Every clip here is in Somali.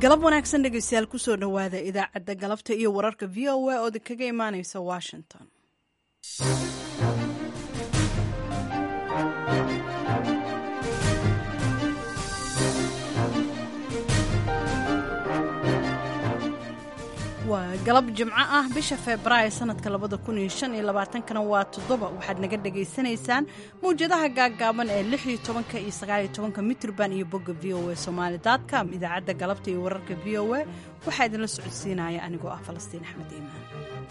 galab wanaagsan dhegeystayaal kusoo dhowaada idaacadda galabta iyo wararka v o a oo kaga imaaneysa washington waa galab jimco ah bisha febraayo sanadka labada kun iyo shan iyo labaatankana waa toddoba waxaad naga dhagaysanaysaan mawjadaha gaaggaaban ee lix iyo tobanka iyo sagaal iyo tobanka mitrban iyo bogga v o a somaali com idaacadda galabta iyo wararka v o a waxaa idinla socodsiinaya anigoo ah falastiin axmed iimaan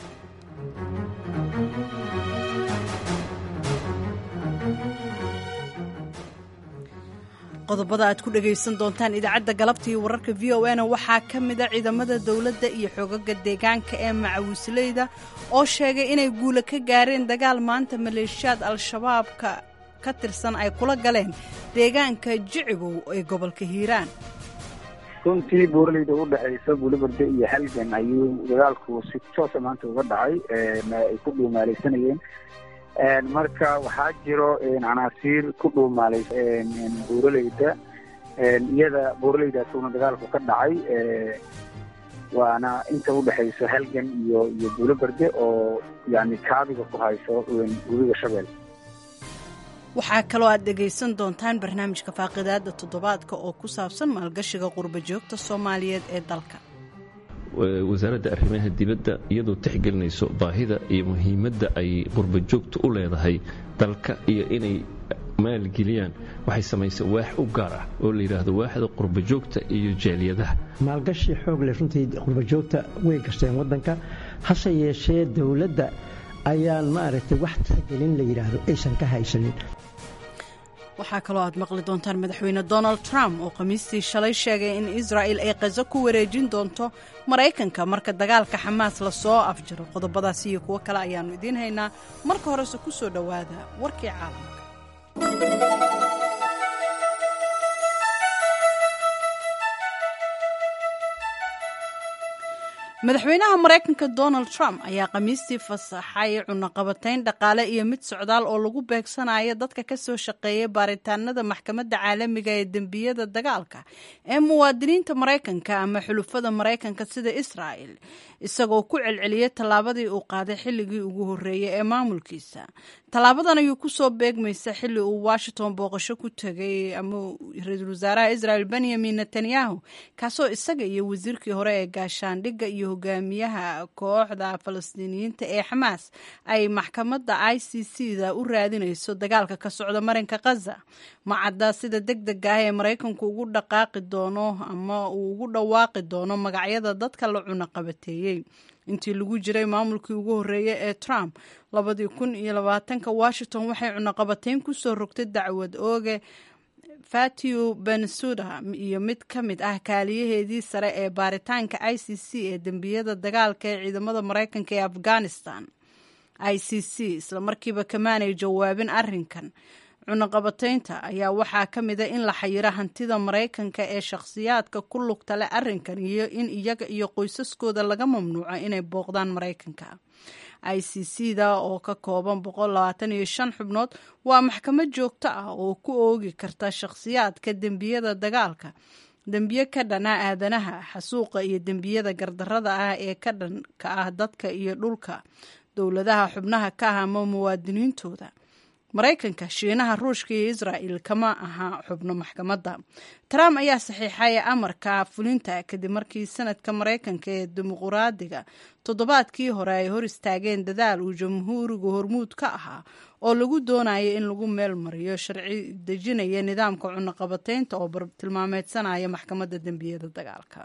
qodobada aad ku dhagaysan doontaan idaacadda galabta iyo wararka v o na waxaa ka mida ciidamada dowladda iyo xoogaga deegaanka ee macawisleyda oo sheegay inay guula ka gaareen dagaal maanta maleeshiyaad al-shabaabka ka tirsan ay kula galeen deegaanka jicibow ee gobolka hiiraan runtii buuraleyda u dhexaysa buulibarde iyo halgan ayuu dagaalku si toosa maanta uga dhacay ay ku dhuumaalaysanayeen marka waxaa jiro canaasiir ku dhuumaalay buuraleyda iyada buuraleydaasuna dagaalku ka dhacay waana inta udhexayso halgan iyo iyo buulobarde oo yani kaabiga ku hayso webiga shabeel waxaa kaloo aad dhegaysan doontaan barnaamijka faaqidaada toddobaadka oo ku saabsan maalgashiga qurba joogta soomaaliyeed ee dalka wasaaradda arrimaha dibadda iyadoo tixgelinayso baahida iyo muhiimadda ay qurbajoogta u leedahay dalka iyo inay maalgeliyaan waxay samaysay waax u gaar ah oo la yidhaahdo waaxda qurbajoogta iyo jaaliyadaha maalgashi xoog leh runtii qurbajoogta way gashteen waddanka hase yeeshee dowladda ayaan maaragtay wax tixgelin la yidhaahdo aysan ka haysanin waxaa kaloo aad maqli doontaan madaxweyne donald trump oo khamiistii shalay sheegay in israa'il ay qaso ku wareejin doonto maraykanka marka dagaalka xamaas lasoo afjiro qodobadaas iyo kuwo kale ayaannu idiin haynaa marka horese ku soo dhowaada warkii caalamka madaxweynaha maraykanka donald trump ayaa khamiistii fasaxay cunaqabatayn dhaqaale iyo mid socdaal oo lagu beegsanayo dadka ka soo shaqeeya baaritaanada maxkamadda caalamiga ee dembiyada dagaalka ee muwaadiniinta maraykanka ama xulufada maraykanka sida israa'el isagoo ku celceliyay tallaabadii uu qaaday xilligii ugu horreeyey ee maamulkiisa tallaabadan ayuu kusoo beegmaysa xilli uu washington booqasho ku tegay ama ra-iisul wasaaraha israel benyamin netanyahu kaasoo isaga iyo wasiirkii hore ee gaashaandhigga iyo hogaamiyaha kooxda falastiiniyiinta ee xamaas ay maxkamadda i c c da u raadinayso dagaalka ka socda marinka khaza macadda sida deg dega ah ee maraykanku ugu dhaqaaqi doono ama uu ugu dhawaaqi doono magacyada dadka la cunaqabateeyey intii lagu jiray maamulkii ugu horreeyey ee trump labadii kun iyo labaatanka washington waxay cunaqabatayn kusoo rogtay dacwad ooge fatiu bensuda iyo mid ka mid ah kaaliyaheedii sare ee baaritaanka i c c ee dembiyada dagaalka ee ciidamada maraykanka ee afghanistan i c c islamarkiiba kamaanay jawaabin arrinkan cunaqabataynta ayaa waxaa ka mida in la xayiro hantida maraykanka ee shakhsiyaadka ku lugta leh arrinkan iyo in iyaga iyo qoysaskooda laga mamnuuco inay booqdaan maraykanka i c c da oo ka kooban boqollabaataniyo shan xubnood waa maxkamad joogto ah oo ku oogi karta shakhsiyaadka dembiyada dagaalka dembiye ka dhana aadanaha xasuuqa iyo dembiyada gardarada ah ee ka dhanka ah dadka iyo dhulka dowladaha xubnaha ka ah ama muwaadiniintooda maraykanka shiinaha ruushka iyo israa'il kama aha xubno maxkamadda trump ayaa saxiixay amarka fulinta kadib markii sanadka maraykanka ee dimuquraadiga toddobaadkii hore ay hor istaageen dadaal uu jamhuurigu hormuud ka ahaa oo lagu doonayo in lagu meel mariyo sharci dejinaya nidaamka cunaqabataynta oo bartilmaameedsanaya maxkamadda dembiyada dagaalka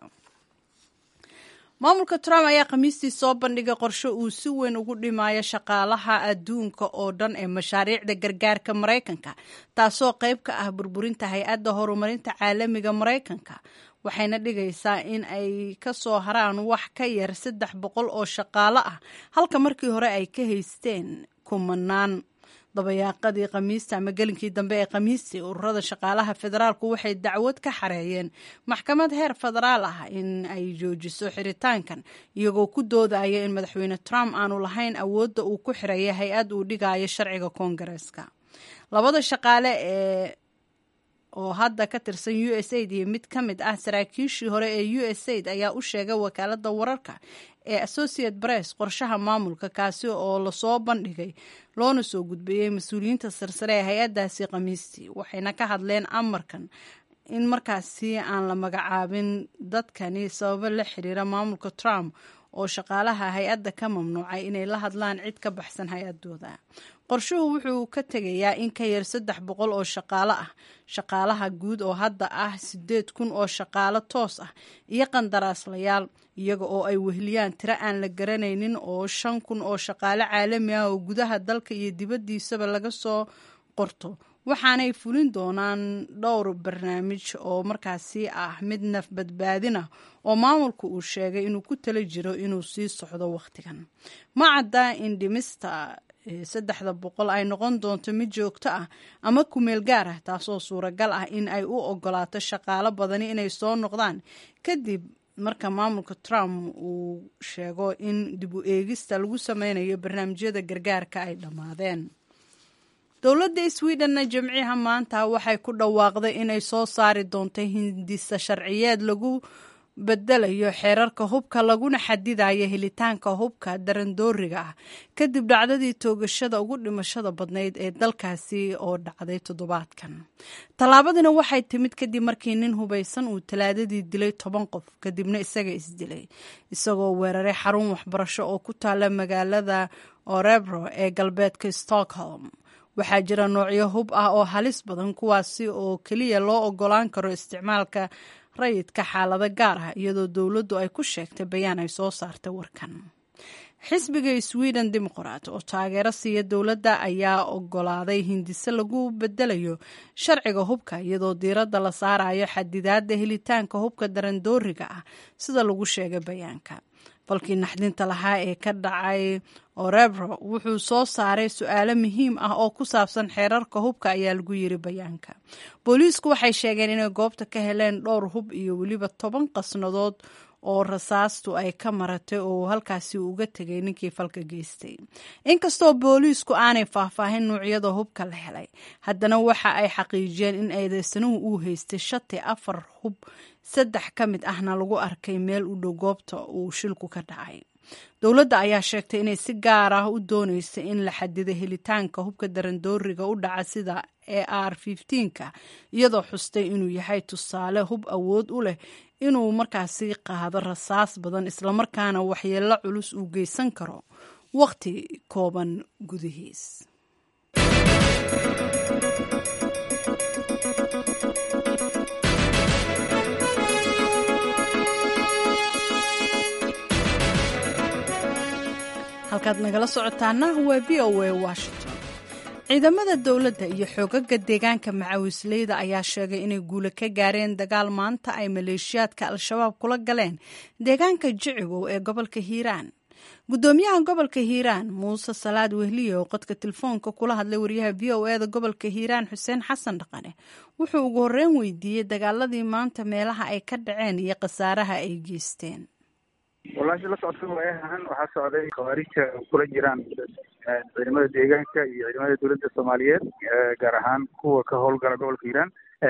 maamulka trump ayaa khamiistii soo bandhigay qorshe uu si weyn ugu dhimayo shaqaalaha adduunka oo dhan ee mashaariicda gargaarka maraykanka taasoo qayb ka ah burburinta hay-adda horumarinta caalamiga maraykanka waxayna dhigaysaa in ay ka soo haraan wax ka yar saddex boqol oo shaqaalo ah halka markii hore ay ka haysteen kumanaan dabayaaqadii khamiista ama gelinkii dambe ee khamiistii ururada shaqaalaha federaalku waxay dacwad ka xareeyeen maxkamad heer federaal ah in ay joojiso xiritaankan iyagoo ku doodaya in madaxweyne trump aanu lahayn awoodda uu ku xiraya hay-ad uu dhigayo sharciga koongareeska labada shaqaale ee oo hadda ka tirsan u s aid iyo mid ka mid ah saraakiishii hore ee u s aid ayaa u sheegay wakaaladda wararka ee associate press qorshaha maamulka kaasi oo lasoo bandhigay loona soo gudbeeyey mas-uuliyiinta sarsare ee hay-addaasi khamiistii waxayna ka hadleen amarkan in markaasi aan la magacaabin dadkani sababo la xiriira maamulka trump oo shaqaalaha hay-adda ka mamnuucay inay la hadlaan cid ka baxsan hay-adooda qorshuhu wuxuu ka tegayaa in ka yar saddex boqol oo shaqaalo ah shaqaalaha guud oo hadda ah sideed kun oo shaqaalo toos ah iyo qandaraaslayaal iyaga oo ay wehliyaan tiro aan la garanaynin oo shan kun oo shaqaalo caalami ah oo gudaha dalka iyo dibaddiisaba laga soo qorto waxaanay fulin doonaan dhowr barnaamij oo markaasi ah mid naf badbaadin ah oo maamulku uu sheegay inuu ku tala jiro inuu sii socdo wakhtigan ma cadda in dhimista saddexda boqol ay noqon doonto mid joogto ah ama kumeel gaar ah taasoo suuragal ah in ay u ogolaato shaqaalo badani inay soo noqdaan kadib marka maamulka trump uu sheego in dib u eegista lagu sameynayo barnaamijyada gargaarka ay dhammaadeen dowladda sweden jimciha maanta waxay ku dhawaaqday inay soo saari doonto hindisa sharciyeed lagu bedelayo xeerarka hubka laguna xadidayo helitaanka hubka darandooriga ah kadib dhacdadii toogashada ugu dhimashada badnayd ee dalkaasi oo dhacday toddobaadkan tallaabadina waxay timid kadib markii nin hubaysan uu talaadadii dilay toban qof kadibna isaga isdilay isagoo weeraray xarun waxbarasho oo ku taala magaalada orebro ee galbeedka stockholm waxaa jira noocyo hub ah oo halis badan kuwaasi oo keliya loo ogolaan karo isticmaalka rayidka xaalado gaar ah iyadoo dowladdu ay ku sheegtay bayaan ay soo saartay warkan xisbiga sweden dimuqraat oo taageero siiya dowladda ayaa ogolaaday hindise lagu bedelayo sharciga hubka iyadoo diiradda la saarayo xadidaadda helitaanka hubka darandooriga ah sida lagu sheegay bayaanka falkii naxdinta lahaa ee ka dhacay orebro wuxuu soo saaray su-aalo muhiim ah oo ku saabsan xeerarka hubka ayaa lagu yiri bayaanka booliisku waxay sheegeen inay goobta ka heleen dhowr hub iyo weliba toban qasnadood oo rasaastu ay ka maratay oo halkaasi uga tegay ninkii falka geystay inkastoo booliisku aanay faahfaahin nuucyada hubka la helay haddana waxa ay xaqiijiyeen in eedeysanuhu uu haystay shati afar hub saddex ka mid ahna lagu arkay meel u dhow goobta uu shilku ka dhacay dowladda ayaa sheegtay inay si gaar ah u dooneysa in la xadido helitaanka hubka darandooriga u dhaca sida e r ka iyadoo xustay inuu yahay tusaale hub awood u leh inuu markaasi qaado rasaas badan islamarkaana waxyeello culus uu geysan karo wakhti kooban gudihiis halkaad nagala socotaana waa v o a washington ciidamada dowladda iyo xoogaga deegaanka macawisleyda ayaa sheegay inay guula ka gaareen dagaal maanta ay maleeshiyaadka al-shabaab kula galeen deegaanka jicigow ee gobolka hiiraan gudoomiyaha gobolka hiiraan muuse salaad wehliye oo qodka telefoonka kula hadlay wariyaha v o eda gobolka hiiraan xuseen xasan dhaqane wuxuu ugu horreyn weydiiyey dagaaladii maanta meelaha ay ka dhaceen iyo khasaaraha ay geysteen walaasha la socota waayahan waxaa socday khawaarija kula jiraan ciidamada deegaanka iyo ciidamada dowladda soomaaliyeed gaar ahaan kuwa ka howlgala gobolka hiiraan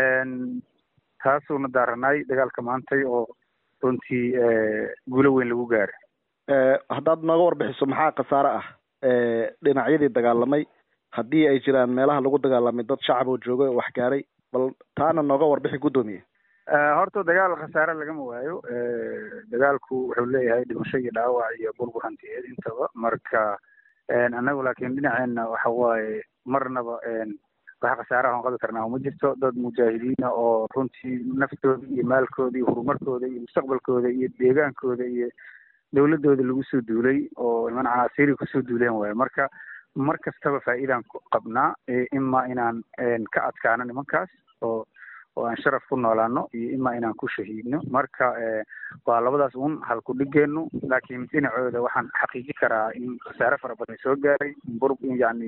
taasuuna daaranaay dagaalka maantay oo runtii guulo weyn lagu gaaray haddaad nooga warbixiso maxaa khasaare ah dhinacyadii dagaalamay haddii ay jiraan meelaha lagu dagaalamay dad shacab oo jooga oo wax gaaray bal taana nooga warbixi guddoomiye horta dagaal khasaare lagama waayo dagaalku wuxuu leeyahay dhimasho iyo dhaawac iyo burbur hantiyeed intaba marka annagu laakiin dhinaceena waxa waaye marnaba wax khasaaraha on qabi karnaa uma jirto dad mujaahidiina oo runtii naftooda iyo maalkooda iyo horumarkooda iyo mustaqbalkooda iyo deegaankooda iyo dowladooda lagu soo duulay oo niman canaasiiri kusoo duuleen waayo marka mar kastaba faa'iidaan qabnaa ima inaan ka adkaano nimankaas oo oo aan sharaf ku noolaano iyo ima inaan ku shahiidno marka waa labadaas un halku dhigeenu laakiin dhinacooda waxaan xaqiiji karaa in khasaare fara badan soo gaaray bur yani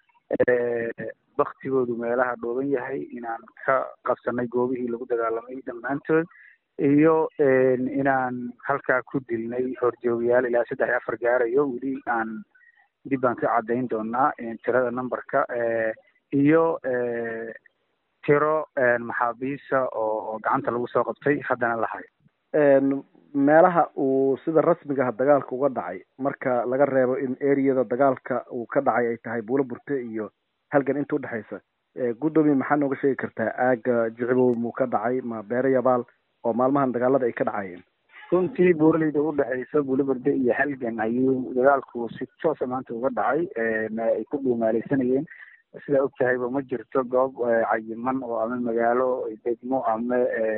baktigoodu meelaha dhooban yahay inaan ka qabsanay goobihii lagu dagaalamay dhammaantood iyo inaan halkaa ku dilnay horjoogayaal ilaa saddex iyo afar gaarayo weli aan dib baan ka caddayn doonaa tirada numberka iyo tiro maxaabiisa oo gacanta lagu soo qabtay haddana la hayo meelaha uu sida rasmigaha dagaalka uga dhacay marka laga reebo in ereyada dagaalka uu ka dhacay ay tahay buulo burte iyo halgan inta udhexaysa guddoomiye maxaa nooga sheegi kartaa aaga jicibow muu ka dhacay ma beere yabaal oo maalmahan dagaalada ay ka dhacayeen runtii buuraleyda udhexaysa buulaberde iyo halgan ayuu dagaalku si toosa maanta uga dhacay ay ku dhuumaaleysanayeen sidaa og tahayba ma jirto goob cayiman oo ama magaalo degmo ama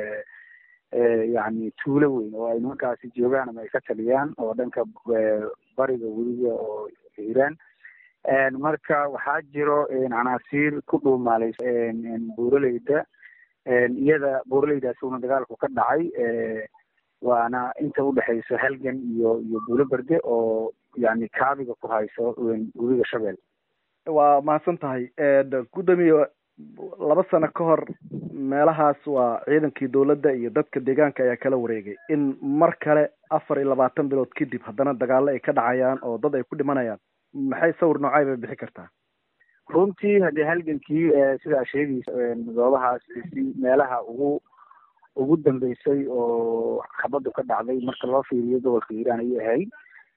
yani tuulo weyn oo ay nimankaasi joogaan ama ay ka taliyaan oo dhanka bariga weliga oo iiraan marka waxaa jiro canaasiir ku dhuumaaleysa buuraleyda iyada buuraleydaasi una dagaalku ka dhacay waana inta udhexaysa halgan iyo iyo buulo berde oo yani kaabiga ku hayso webiga shabeel waa mahadsan tahay guddoomiye laba sano ka hor meelahaas waa ciidankii dowladda iyo dadka deegaanka ayaa kala wareegay in mar kale afar iyo labaatan bilood kadib haddana dagaalo ay ka dhacayaan oo dad ay ku dhimanayaan maxay sawir noocay bay bixi kartaa runtii haddii halgankii sidaa sheegaysa goobahaas si meelaha ugu ugu dambeysay oo xabaddu ka dhacday marka loo fiiriyo gobolka hiiraan ayay ahayd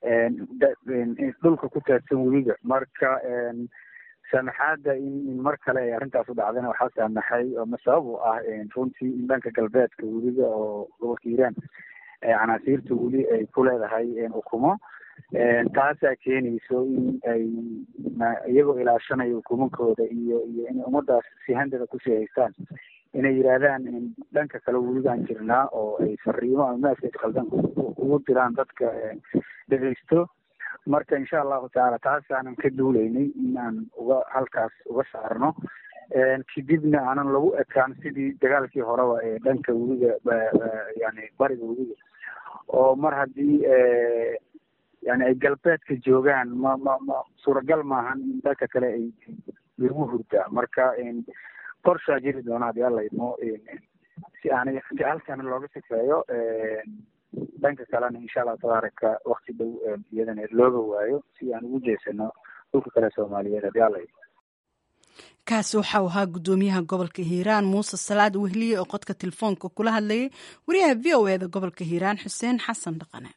dhulka ku taadsan webiga marka saamaxaadda in mar kale ay arrintaas u dhacdana waxaa saamaxay ama sabab u ah runtii in dhanka galbeedka webiga oo gobolka hiiraan canaasiirta weli ay ku leedahay ukumo taasaa keenayso in ay iyagoo ilaashanaya ukumankooda iyo iyo inay ummadaas si handada kusii haystaan inay yidhaahdaan dhanka kale weligaan jirnaa oo ay fariimo ama maaska khaldan ugu diraan dadka dhegeysto marka insha allahu tacaala taasaanan ka duuleynay in aan uga halkaas uga saarno kadibna aanan lagu ekaan sidii dagaalkii horeba ee dhanka weliga yani bariga weliga oo mar haddii yani ay galbeedka joogaan ma ma ma suuragal maahan in dhanka kale ay lagu hurdaa marka qorshaa jiri doona haddii alla idmo si aanay halkana looga sifeeyo dhanka kalena insha allahu tabaaraka wakti dhow iyadana looga waayo si aan ugu jeesano dhulka kale soomaaliyeed haddii alla idmo kaasi waxau ahaa guddoomiyaha gobolka hiiraan muuse salaad wehliye oo qodka telefoonka kula hadlayay wariyaha v o eda gobolka hiiraan xuseen xasan dhaqane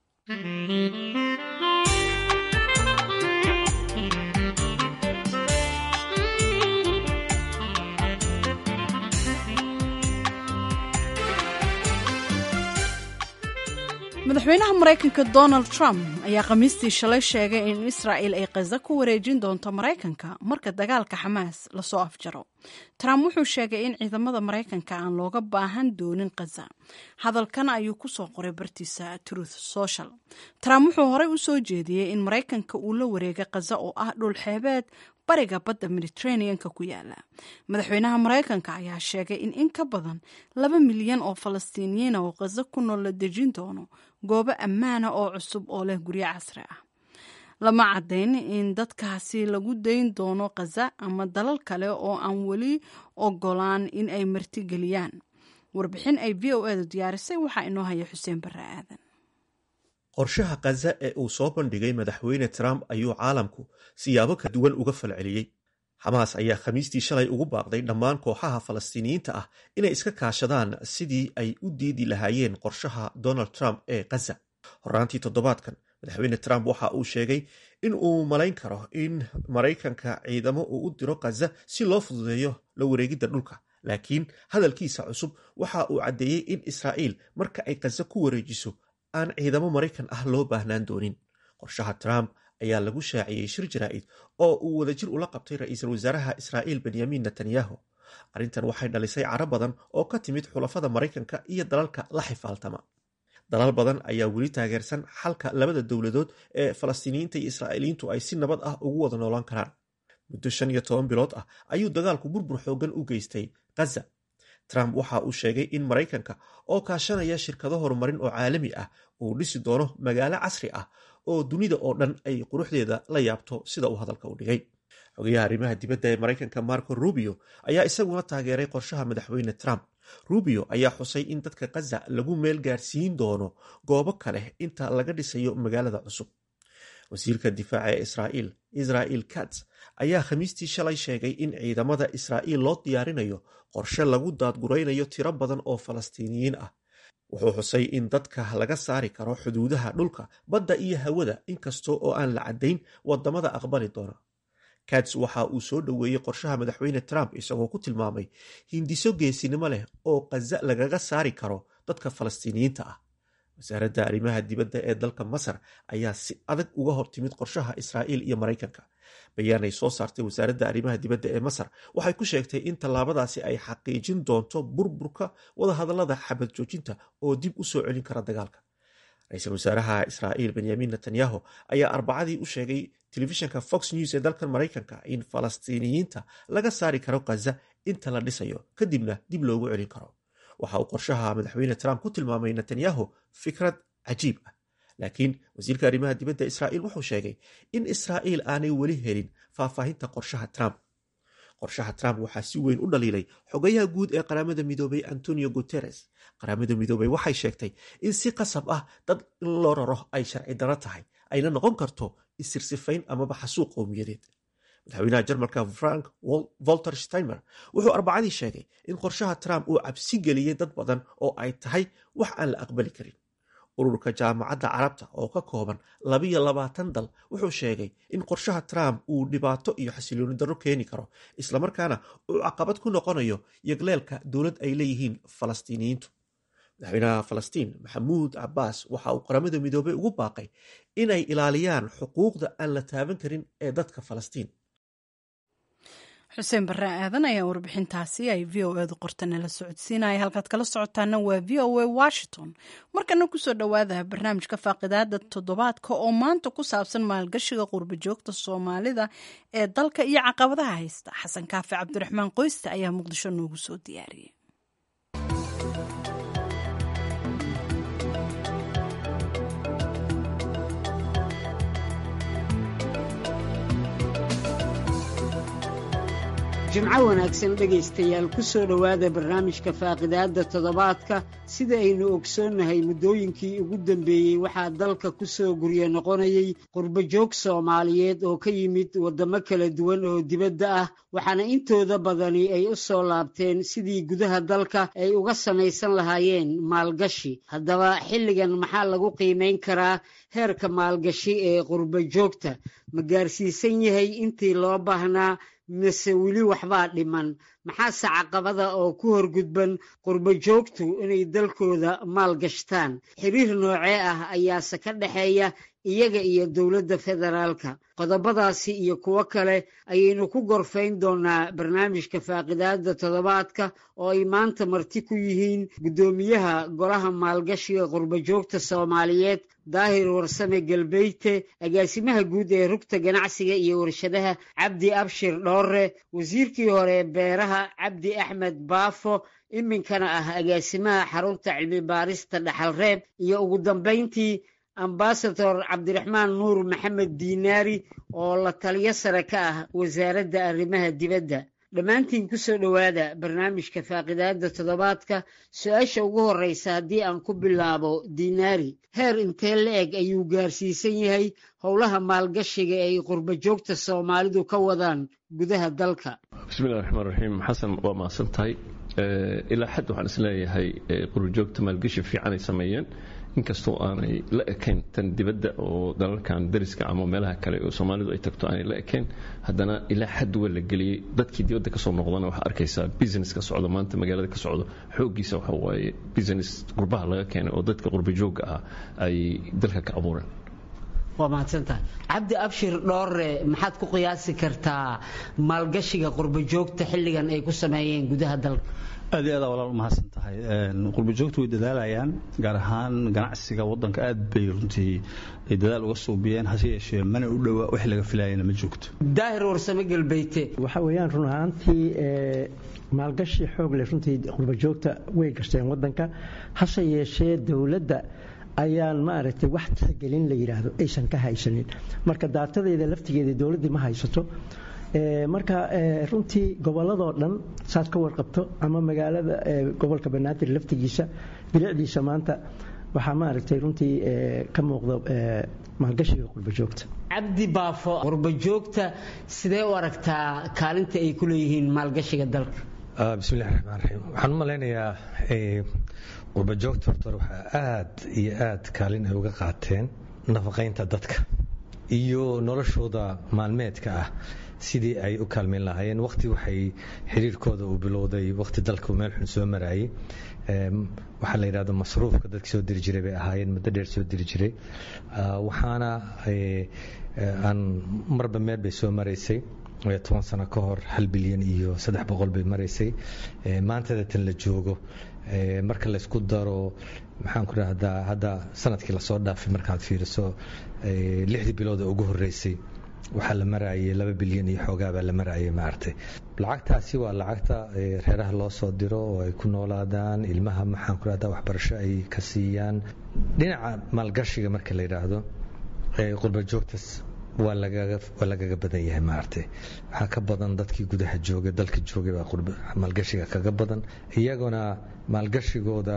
madaxweynaha maraykanka donald trump ayaa khamiistii shalay sheegay in israa'il ay khaza ku wareejin doonto maraykanka marka dagaalka xamaas lasoo afjaro trump wuxuu sheegay in ciidamada maraykanka aan looga baahan doonin khaza hadalkan ayuu kusoo qoray bartiisa truth social trump wuxuu horey u soo jeediyey in maraykanka uu la wareegay khaza oo ah dhul xeebeed bariga badda mediterraneanka ku yaala madaxweynaha maraykanka ayaa sheegay in in ka badan laba milyan oo falastiiniyiina oo khaza ku nool la dejin doono goobo ammaana oo cusub oo leh guryo casri ah lama caddayn in dadkaasi lagu dayn doono khaza ama dalal kale oo aan weli ogolaan in ay martigeliyaan warbixin ay v o edu diyaarisay waxaa inoo haya xuseen barre aadan qorshaha khaza ee uu soo bandhigay madaxweyne trump ayuu caalamku siyaabo ka duwan uga falceliyey xamaas ayaa khamiistii shalay ugu baaqday dhammaan kooxaha falastiiniyiinta ah inay iska kaashadaan sidii ay u diidi lahaayeen qorshaha donald trump ee khaza horaantii toddobaadkan madaxweyne trump waxa uu sheegay in uu malayn karo in maraykanka ciidamo uu u diro khaza si loo fududeeyo la wareegidda dhulka laakiin hadalkiisa cusub waxa uu caddeeyey in israa'iil marka ay khaza ku wareejiso aan ciidamo maraykan ah loo baahnaan doonin qorshaha trump ayaa lagu shaaciyey shir jaraa'id oo uu wadajir ula qabtay ra-iisul wasaaraha israa'iil benyamin netanyahu arrintan waxay dhalisay caro badan oo ka timid xulafada maraykanka iyo dalalka la xifaaltama dalal badan ayaa weli taageersan xalka labada dowladood ee falastiiniyiinta iyo israa'iiliyiintu ay si nabad ah ugu wada noolaan karaan muddo shan iyo toban bilood ah ayuu dagaalku burbur xoogan u geystay khaza trump waxa uu sheegay in maraykanka oo kaashanaya shirkado horumarin oo caalami ah uu dhisi doono magaalo casri ah oo dunida oo dhan ay quruxdeeda la yaabto sida uu hadalka u dhigay xogayaha arrimaha dibadda ee maraykanka marco rubio ayaa isaguna taageeray qorshaha madaxweyne trump rubio ayaa xusay in dadka khaza lagu meel gaarsiin doono goobo kale inta laga dhisayo magaalada cusub wasiirka difaaca ee israa'iil israel kats ayaa khamiistii shalay sheegay in ciidamada israa'iil loo diyaarinayo qorshe lagu daadguraynayo tiro badan oo falastiiniyiin ah wuxuu xusay in dadka laga saari karo xuduudaha dhulka badda iyo hawada inkasta oo aan la caddayn wadamada aqbali doona kats waxa uu soo dhoweeyey qorshaha madaxweyne trump isagoo ku tilmaamay hindiso geesinimo leh oo kaza lagaga saari karo dadka falastiiniyiinta ah wasaaradda arrimaha dibadda ee dalka masar ayaa si adag uga hortimid qorshaha israa'iil iyo maraykanka bayaanay soo saartay wasaaradda arrimaha dibadda ee masar waxay ku sheegtay in tallaabadaasi ay xaqiijin doonto burburka wadahadallada xabad joojinta oo dib u soo celin kara dagaalka ra-iisul wasaaraha israa'iil benyamin netanyahu ayaa arbacadii u sheegay telefishinka fox news ee dalkan maraykanka in falastiiniyiinta laga saari karo khaza inta la dhisayo kadibna dib loogu celin karo waxa uu qorshaha madaxweyne trump ku tilmaamay netanyahu fikrad cajiib ah laakiin wasiirka arrimaha dibadda israa'iil wuxuu sheegay in israa'iil aanay weli helin faahfaahinta qorshaha trump qorshaha trump waxaa si weyn u dhaliilay xogayaha guud ee qaramada midoobay antonio guteres qaramada midoobey waxay sheegtay in si qasab ah dad in loo raro ay sharci daro tahay ayna noqon karto isirsifayn amaba xasuuq qowmiyadeed madaxweynaha jarmalka frank volter steinmer wuxuu arbacadii sheegay in qorshaha trump uu cabsi geliyey dad badan oo ay tahay wax aan la aqbali karin ururka jaamacadda carabta oo ka kooban labiyo labaatan dal wuxuu sheegay in qorshaha trump uu dhibaato iyo xasilooni darro keeni karo islamarkaana uu caqabad ku noqonayo yagleelka dowlad ay leeyihiin falastiiniyiintu madaxweynaha falastiin maxamuud cabaas waxa uu qaramada midoobey ugu baaqay inay ilaaliyaan xuquuqda aan la taaban karin ee dadka falastiin xuseen barre aadan ayaa warbixintaasi ay v o edu qorta nala socodsiinaya halkaad kala socotaana waa v o a washington markana kusoo dhowaada barnaamijka faaqidaada toddobaadka oo maanta ku saabsan maalgashiga qurba joogta soomaalida ee dalka iyo caqabadaha haysta xasan kaafi cabdiraxmaan qoyste ayaa muqdisho noogu soo diyaariyey jimco wanaagsan dhegaystayaal ku soo dhowaada barnaamijka faaqidaadda toddobaadka sida aynu ogsoonnahay muddooyinkii ugu dambeeyey waxaa dalka ku soo guryo noqonayay qurbajoog soomaaliyeed oo ka yimid waddamo kala duwan oo dibadda ah waxaana intooda badani ay u soo laabteen sidii gudaha dalka ay uga samaysan lahaayeen maalgashi haddaba xilligan maxaa lagu qiimayn karaa heerka maalgashi ee qurbajoogta ma gaarsiisan yahay intii loo baahnaa mise weli waxbaa dhiman maxaase caqabada oo ku horgudban qurbo joogtu inay dalkooda maal gashtaan xiriir noocee ah ayaase ka dhexeeya iyaga iyo dowladda federaalka qodobadaasi iyo kuwo kale ayaynu ku gorfayn doonaa barnaamijka faaqidaadda toddobaadka oo ay maanta marti ku yihiin guddoomiyaha golaha maalgashiga qurbojoogta soomaaliyeed daahir warsame galbeyte agaasimaha guud ee rugta ganacsiga iyo warshadaha cabdi abshir dhoore wasiirkii hore beeraha cabdi axmed baafo iminkana ah agaasimaha xarunta cilmi baarista dhaxalreeb iyo ugu dambayntii ambasador cabdiraxmaan nuur maxamed diinaari oo la taliyo sare ka ah wasaaradda arrimaha dibadda dhammaantiin ku soo dhowaada barnaamijka faaqidaadda toddobaadka su-aasha ugu horreysa haddii aan ku bilaabo diinaari heer intee la-eg ayuu gaarsiisan yahay howlaha maalgashiga ay qurbojoogta soomaalidu ka wadaan gudaha dalka bismillahi raxmaan raxiim xasan waa mahadsan tahay ilaa xad waxaan isleeyahay qurbojoogta maalgashi fiican ay sameeyeen inkastoo aanay la ekayn tan dibadda oo dalalkan dariska ama meelaha kale oo soomaalidu ay tagto aanay la ekayn haddana ilaa xad waa la geliyey dadkii dibadda kasoo noqdana waxaa arkaysaa business ka socdo maanta magaalada ka socdo xooggiisa waxa waaye business qurbaha laga keenay oo dadka qurbajoogga ah ay dalka ka abuureen waa mahadsantahay cabdi abshir dhoore maxaad ku qiyaasi kartaa maalgashiga qurbojoogta xilligan ay ku sameeyeen gudaha dalka aad iyo aad walaal umahadsan tahay qurbojoogtu way dadaalayaan gaar ahaan ganacsiga wadanka aad bay runtii ay dadaal uga suubiyeen hase yeeshee mana u dhowa wax laga filayana ma joogto daahir warsame galbeyte waxa weeyaan run ahaantii maalgashi xoog leh runtii qurbojoogta way gashteen wadanka hase yeeshee dowladda ayaan maaragtay wax tixgelin la yidhaahdo aysan ka haysanin marka daatadeeda laftigeeda dowladdii ma haysato marka runtii gobolladoo dhan saad ka warqabto ama magaalada gobolka banaadir laftigiisa bilicdiisa maanta waxaa maaragtay runtii ka muuqda maalgashiga qurbajoogta cabdi baafo qurbajoogta sidee u aragtaa kaalinta ay ku leeyihiin maalgashiga dalka bismillahi raxmaan raxiim waxaan u malaynayaa qurbajoogta horta waxaa aad iyo aad kaalin ay uga qaateen nafaqaynta dadka iyo noloshooda maalmeedka ah sidii ay u kaalmeyn lahaayeen waqti waxay xiriirkooda uu bilowday waqti dalka meel xun soo maraayay waxaa la yidhahdo masruufka dadka soo diri jiray bay ahaayeen muddo dheer soo diri jiray waxaana aan marba meel bay soo maraysay toban sano ka hor hal bilyan iyo saddex boqol bay maraysay maantada tan la joogo marka laysku daro maxaan ku rahdaa hadda sanadkii lasoo dhaafay markaad fiiriso lixdii bilooda ugu horeysay waxaa la maraayay laba bilyan iyo xoogaabaa la maraayay maaragtay lacagtaasi waa lacagta reeraha loo soo diro oo ay ku noolaadaan ilmaha maxaan ku rahdaa waxbarasho ay ka siiyaan dhinaca maalgashiga marka la yidhaahdo qurba joogtas waa lagaga badan yahay maaragtay waxaa ka badan dadkii gudaha joogay dalka joogay baa maalgashiga kaga badan iyaguna maalgashigooda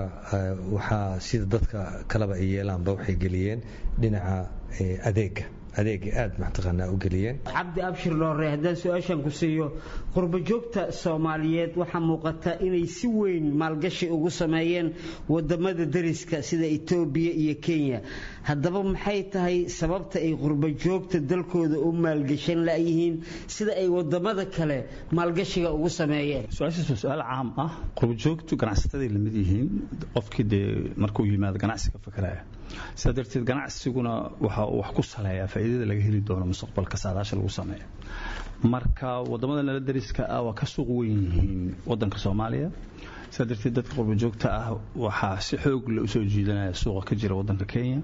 waxaa sida dadka kaleba ay yeelaanba waxay geliyeen dhinaca adeega adeega aad mataqaanaa u geliyeen cabdi abshir dhoore haddaan su-aashan ku siiyo qurbajoogta soomaaliyeed waxaa muuqata inay si weyn maalgashi ugu sameeyeen wadamada dariska sida etoobiya iyo kenya haddaba maxay tahay sababta ay qurbajoogta dalkooda u maalgashan layihiin sida ay wadamada kale maalgashiga ugu sameeyeen su-aashaas waa su-aal caam ah qurbajoogtu ganacsataday lamid yihiin qofkii dee markuu yimaado ganacsiga fakaraya sidaa darteed ganacsiguna waxa uu wax ku saleeyaa faa'iidada laga heli doono mustaqbalka saadaasha lagu sameeyo marka wadamada nala dariska ah waa ka suuq weyn yihiin wadanka soomaaliya sidaa darteed dadka qurbajoogta ah waxaa si xoog le usoo jiidanaya suuqa ka jira wadanka kenya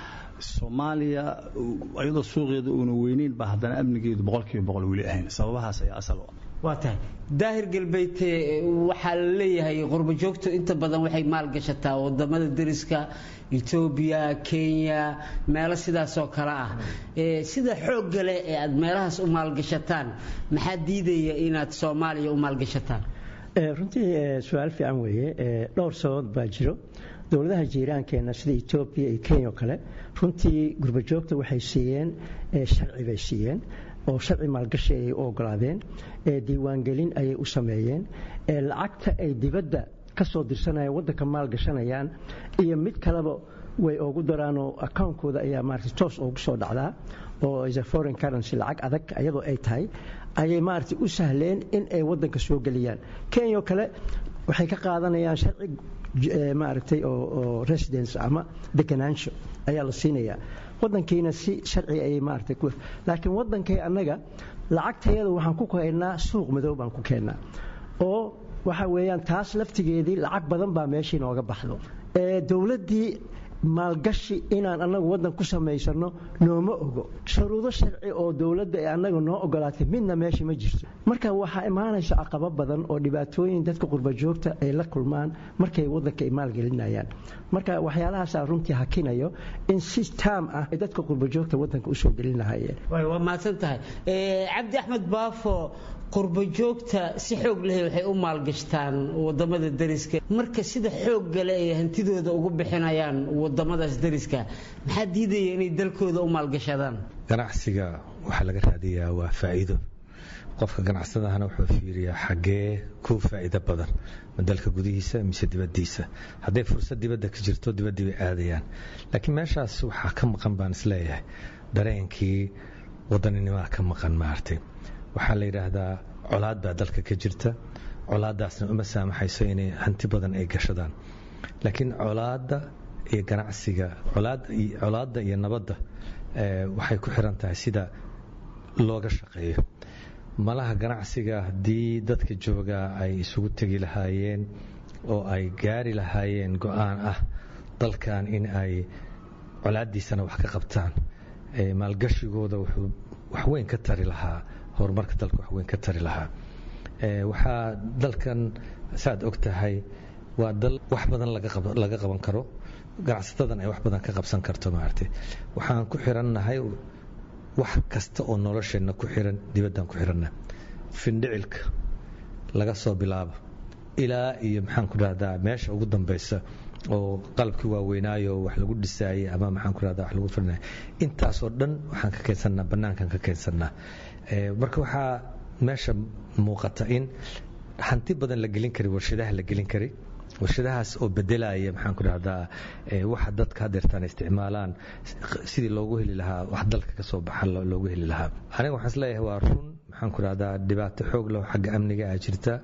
soomaaliya iyadoo suuqeeda uuna weyneyn baa haddana amnigeedu boqolkiiba boqol weli ahayn sababahaas ayaa asal u ah waa tahay daahir galbeydte waxaa la leeyahay qurbajoogtu inta badan waxay maalgashataa wadamada dariska etoobiya kenya meelo sidaasoo kale ah sida xoogga leh ee aad meelahaas u maalgashataan maxaa diidaya inaad soomaaliya u maalgashataan runtii su-aal fiican weeye dhowr sababood baa jiro dowladaha jiiraankeenna sida etoobiya iyo kenya oo kale runtii gurbajoogta waxay siiyeen sharci bay siiyeen oo sharci maalgashi ayay u ogolaadeen diiwaangelin ayay u sameeyeen lacagta ay dibadda ka soo dirsanayaan waddanka maalgashanayaan iyo mid kaleba way ugu daraanoo akawnkooda ayaa maarata toos ugu soo dhacdaa oo is a foreign currency lacag adag iyadoo ay tahay ayay maarata u sahleen in ay waddanka soo geliyaan kenya oo kale waxay ka qaadanayaan sharci maaragtay oo residence ama deganaansho ayaa la siinayaa wadankiina si sharci ayay maaragtay ku laakiin wadankay annaga lacagtayada waxaan ku keennaa suuq madow baan ku keennaa oo waxa weeyaan taas laftigeedii lacag badan baa meeshii nooga baxdo dowladdii maalgashi inaan annagu waddan ku samaysano nooma ogo shuruudo sharci oo dowladda ee annaga noo ogolaatay midna meesha ma jirto marka waxaa imaanaysa caqabo badan oo dhibaatooyin dadka qurbajoogta ay la kulmaan markay waddanka ay maalgelinayaan marka waxyaalahaasaa runtii hakinayo in si taam ah ay dadka qurbajoogta waddanka usoo gelin lahaayeen waa mahadsan tahay cabdi axmed baafo qurbajoogta si xoog leh waxay u maalgashtaan wadamada dariska marka sida xoogga leh ay hantidooda ugu bixinayaan wadamadaas dariska maxaa diidaya inay dalkooda u maalgashadaan ganacsiga waxaa laga raadiyaa waa faa'iido qofka ganacsadahana wuxuu fiiriyaa xaggee ku faa'iido badan ma dalka gudihiisa mise dibaddiisa hadday fursad dibadda ka jirto dibaddii bay aadayaan laakiin meeshaas waxaa ka maqan baan isleeyahay dareenkii waddaninimaa ka maqan maartay waxaa la yidhaahdaa colaad baa dalka ka jirta colaaddaasna uma saamaxayso inay hanti badan ay gashadaan laakiin colaadda iyo ganacsiga colaadda iyo nabadda waxay ku xiran tahay sida looga shaqeeyo malaha ganacsiga haddii dadka joogaa ay isugu tegi lahaayeen oo ay gaari lahaayeen go-aan ah dalkan in ay colaaddiisana wax ka qabtaan maalgashigooda wuxuu waxweyn ka tari lahaa horumarka dalka waxweyn ka tari lahaa waxaa dalkan saaad og tahay waa dal wax badan laga qaban karo ganacsatadan ay wax badan ka qabsan karto maaragtay waxaan ku xirannahay wax kasta oo nolosheenna ku xiran dibaddaan ku xiranna findhicilka laga soo bilaabo ilaa iyo maxaan ku dhahdaa meesha ugu dambaysa oo qalabkii waaweynaayo wax lagu dhisaayay ama maxaan ku rahda wax lagu firinaya intaasoo dhan waxaan ka keensannaa bannaankan ka keensannaa marka waxaa meesha muuqata in hanti badan la gelin kari warshadaha la gelin kari warshadahaas oo bedelaya maxaan ku dhahdaa waxa dadka hadeertaan isticmaalaan sidii loogu heli lahaa wax dalka ka soo baxa loogu heli lahaa aniga waxaan isleeyahay waa run maxaan ku dhahdaa dhibaato xoog leh xagga amniga ah jirta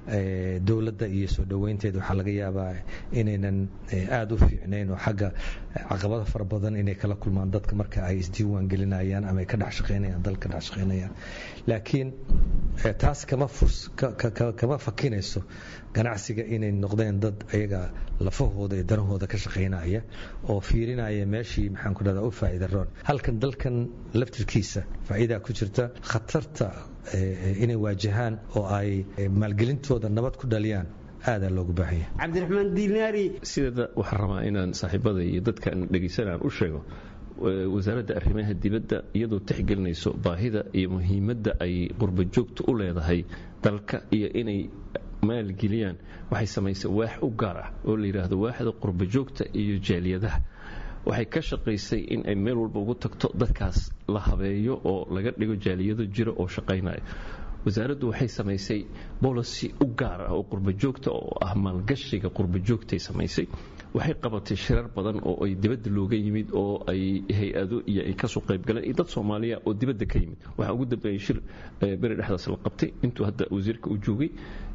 dowladda iyo soo dhoweynteeda waxaa laga yaabaa inaynan aada u fiicnayn oo xagga caqabada fara badan inay kala kulmaan dadka marka ay isdiiwaan gelinayaan ama ay ka dhex shaqaynayaan dalka ka dhex shaqaynayaan laakiin taas kama furs kama fakinayso ganacsiga inay noqdeen dad ayaga lafahooda iyo danahooda ka shaqaynaya oo fiirinaya meeshii maxaan ku dhahdaa u faa'iida roon halkan dalkan laftirkiisa faa'iidaa ku jirta khatarta inay waajahaan oo ay maalgelintooda nabad ku dhaliyaan aadaa loogu baahanya cabdiraxmaan diinaari sideeda waxaan rabaa inaan saaxiibada iyo dadkaan dhegaysanaan u sheego wasaaradda arrimaha dibadda iyadoo tixgelinayso baahida iyo muhiimadda ay qurba joogta u leedahay dalka iyo inay maalgeliyaan waxay samaysay waax u gaar ah oo la yidhaahdo waaxda qurba joogta iyo jaaliyadaha waxay ka shaqaysay in ay meel walba ugu tagto dadkaas la habeeyo oo laga dhigo jaaliyado jira oo shaqaynaya wasaaraddu waxay samaysay bolicy u gaar ah oo qurba joogta oo ah maalgashiga qurba joogtay samaysay waxay qabatay shirar badan oo ay dibadda looga yimid oo ay hay-ado iyo ay kasoo qaybgaleen iyo dad soomaaliya oo dibadda ka yimid waxaa ugu dambeeyey shir beri dhexdaas la qabtay intuu hadda wasiirka uu joogay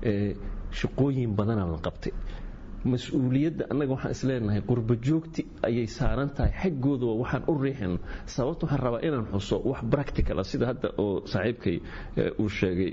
shaqooyin badanaa la qabtay mas-uuliyadda annaga waxaan isleenahay qurba joogti ayay saaran tahay xaggooda waxaan u riixayno sababta waxaan rabaa inaan xuso wax practical ah sida hadda oo saaxiibkay uu sheegay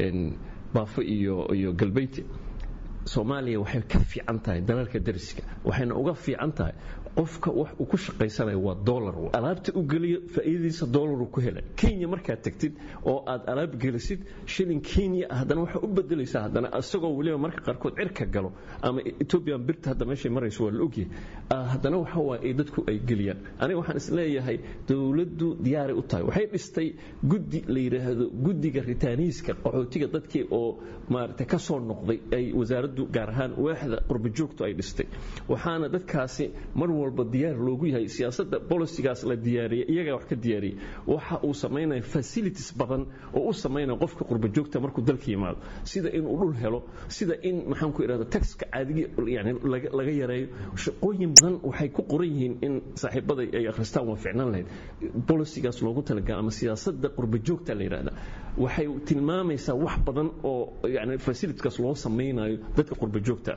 baafo iyo iyo galbeyti soomaaliya waxay ka fiican tahay dalalka dariska waxayna uga fiican tahay qofka wax uu ku shaqaysanayo waa dolar alaabta u geliyo faa'iidadiisa dolaru ku hela kenya markaad tagtid oo aad alaab gelisid shilin kenya haddana waxaa u bedelaysaa haddana isagoo weliba marka qaarkood cirka galo ama ethoobian birta hadda meeshay marayso waa la ogyahay haddana waxa waaye dadku ay geliyaan aniga waxaan isleeyahay dowladdu diyaaray u tahay waxay dhistay guddi la yidhaahdo guddiga ritaaniiska qaxootiga dadkii oo maaragtay ka soo noqday ay wasaaraddu gaar ahaan waaxda qurba joogtu ay dhistay waxaana dadkaasi mar walba diyaar loogu yahay siyaasadda bolicigaas la diyaariyey iyagaa wax ka diyaariyey waxa uu samaynaya facilities badan oo u samaynaya qofka qurba joogta markuu dalka yimaado sida inuu dhul helo sida in maxaan ku idhahda taxka caadigi yani laga yareeyo shaqooyin badan waxay ku qoran yihiin in saaxiibada ay akhristaan waa ficnaan lahayd bolicigaas loogu talagala ama siyaasadda qurba joogta la yidhahda waxay tilmaamaysaa wax badan oo yani facilitieskaas loo samaynayo dadka qurba joogta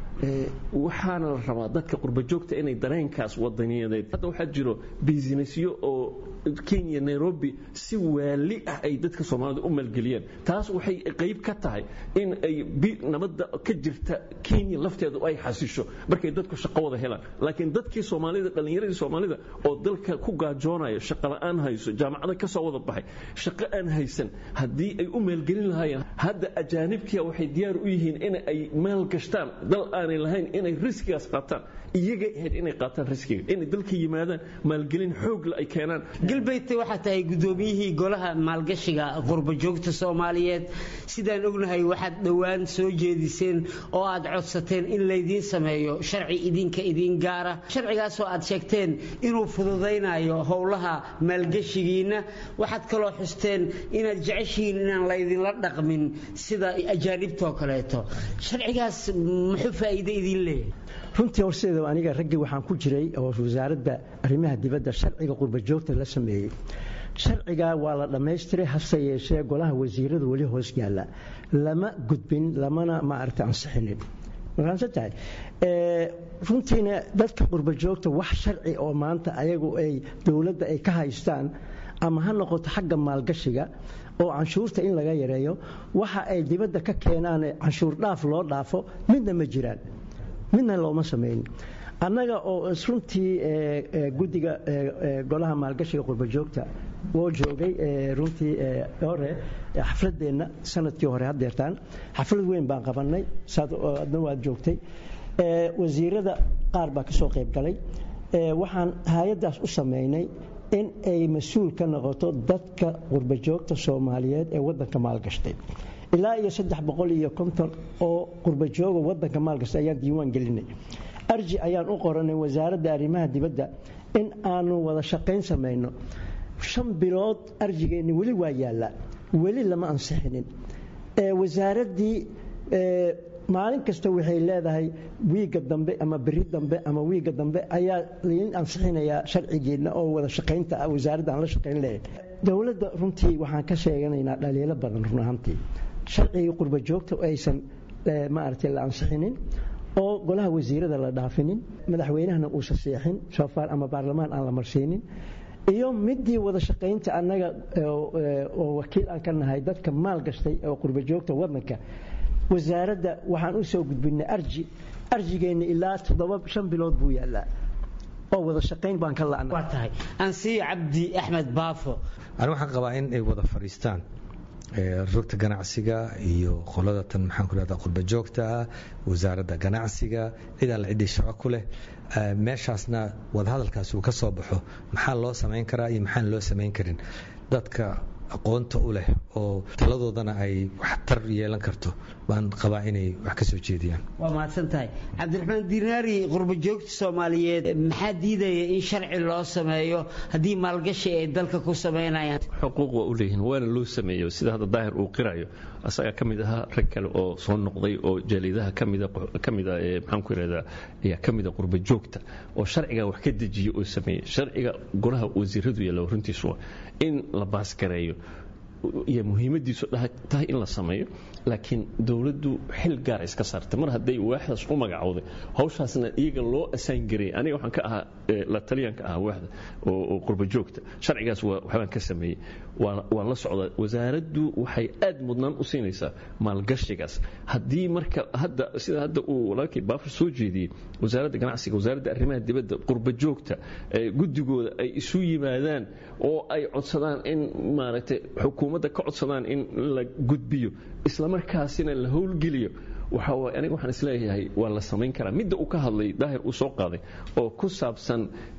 waxaana la rabaa dadka qurba joogta inay dareenkaas wadaniyadeed hadda waxaa jiro bisinessyo oo kenya nairobi si waali ah ay dadka soomaalida u maalgeliyeen taas waxay qayb ka tahay in ay nabadda ka jirta kenya lafteedu ay xasisho markay dadku shaqo wada helaan laakiin dadkii soomaalida dhallinyaradii soomaalida oo dalka ku gaajoonaya shaqo la'aan hayso jaamacada ka soo wada baxay shaqo aan haysan haddii ay u maalgelin lahaayeen hadda ajaanibkia waxay diyaar u yihiin in ay maal gashtaan dal aanay lahayn inay riskigaas qaataan iyaga ahayd inay qaataan riskiga inay dalka yimaadaan maalgelin xoogla ay keenaan galbeydta waxaa tahay guddoomiyihii golaha maalgashiga qurbajoogta soomaaliyeed sidaan ognahay waxaad dhowaan soo jeediseen oo aad codsateen in laydiin sameeyo sharci idinka idiin gaara sharcigaasoo aad sheegteen inuu fududaynayo howlaha maalgashigiinna waxaad kaloo xusteen inaad jeceshihiin inaan laydinla dhaqmin sida ajaanibtoo kaleeto sharcigaas muxuu faa'iide idiin leeyahay runtii horseeda aniga raggii waxaan ku jiray oo wasaaradda arrimaha dibadda sharciga qurba joogta la sameeyey sharcigaa waa la dhammaystiray hase yeeshee golaha wasiiradu weli hoos yaalla lama gudbin lamana maaragta ansixinin maqaansantahay runtiina dadka qurba joogta wax sharci oo maanta ayagu ay dowladda ay ka haystaan ama ha noqoto xagga maalgashiga oo canshuurta in laga yareeyo waxa ay dibadda ka keenaan canshuur dhaaf loo dhaafo midna ma jiraan midna looma samayn annaga oo runtii guddiga golaha maalgashiga qurbajoogta oo joogay runtii hore xafladeenna sanadkii hore hadeertaan xaflad weyn baan qabanay adna waad joogtay wasiirada qaar baa kasoo qayb galay waxaan hay-addaas u samaynay in ay mas-uul ka noqoto dadka qurbajoogta soomaaliyeed ee wadanka maalgashtay ilaa iyo saddex boqol iyo konton oo qurbajooga wadanka maalgashtay ayaan diiwaan gelinay arji ayaan u qoranay wasaaradda arrimaha dibadda in aanu wada shaqayn samayno shan bilood arjigeenni weli waa yaallaa weli lama ansixinin wasaaraddii maalin kasta waxay leedahay wiigga dambe ama beri dambe ama wiigga dambe ayaa lain ansixinayaa sharcigeenna oo wada shaqaynta ah wasaaradda aan la shaqayn lahayn dowladda runtii waxaan ka sheeganaynaa dhaliilo badan run ahaantii sharcigii qurba joogta aysan maaragtay la ansixinin oo golaha wasiirada la dhaafinin madaxweynahana uusan seexin soofaar ama baarlamaan aan la marsiinin iyo midii wada shaqaynta annaga oo wakiil aan ka nahay dadka maal gashtay oo qurba joogta wadanka wasaaradda waxaan u soo gudbinay arji arjigeenna ilaa toddoba shan bilood buu yaallaa oo wada shaqayn baan ka la'nay waa tahay ansiyo cabdi axmed baafo ani waxaan qabaa in ay wada fadhiistaan rugta ganacsiga iyo qolada tan maxaan ku rahdaa qurba joogta ah wasaaradda ganacsiga cid alla ciddii shaqo ku leh meeshaasna wadahadalkaas uu ka soo baxo maxaa loo samayn karaa iyo maxaan loo samayn karin dadka aqoonta u leh oo taladoodana ay waxtar yeelan karto baan qabaa inay wax ka soo jeediyaan waa mahadsan tahay cabdiraxmaan dinaari qurba joogta soomaaliyeed maxaa diidaya in sharci loo sameeyo haddii maalgashi ay dalka ku samaynayaan xuquuq waa u leeyihiin waana loo sameeyo sida hadda daahir uu qirayo asagaa ka mid ahaa rag kale oo soo noqday oo jaalidaha kamida kamida maxaan ku irahdaa ayaa ka mida qurba joogta oo sharciga wax ka dejiya oo sameeyey sharciga golaha wasiiradu yaalla runtiisu in la baasgareeyo iyo muhiimadiisu tahay in la sameeyo laakiin dowladdu xil gaara iska saartay mar hadday waaxdaas u magacowday hawshaasna iyaga loo asaan gareeyay aniga waxaan ka ahaa la taliyanka ahaa waaxda oo qurba joogta sharcigaas waxbaan ka sameeyey waan la socdaa wasaaraddu waxay aad mudnaan u siinaysaa maalgashigaas haddii marka hadda sida hadda uu walaalkii baafur soo jeediyey wasaaradda ganacsiga wasaaradda arrimaha dibadda qurba joogta guddigooda ay isu yimaadaan oo ay codsadaan in maaragtay xukuumadda ka codsadaan in la gudbiyo islamarkaasina la howlgeliyo waxaa aniga waxaan isleeyahay waa la samayn karaa midda uu ka hadlay daahir uu soo qaaday oo ku saabsan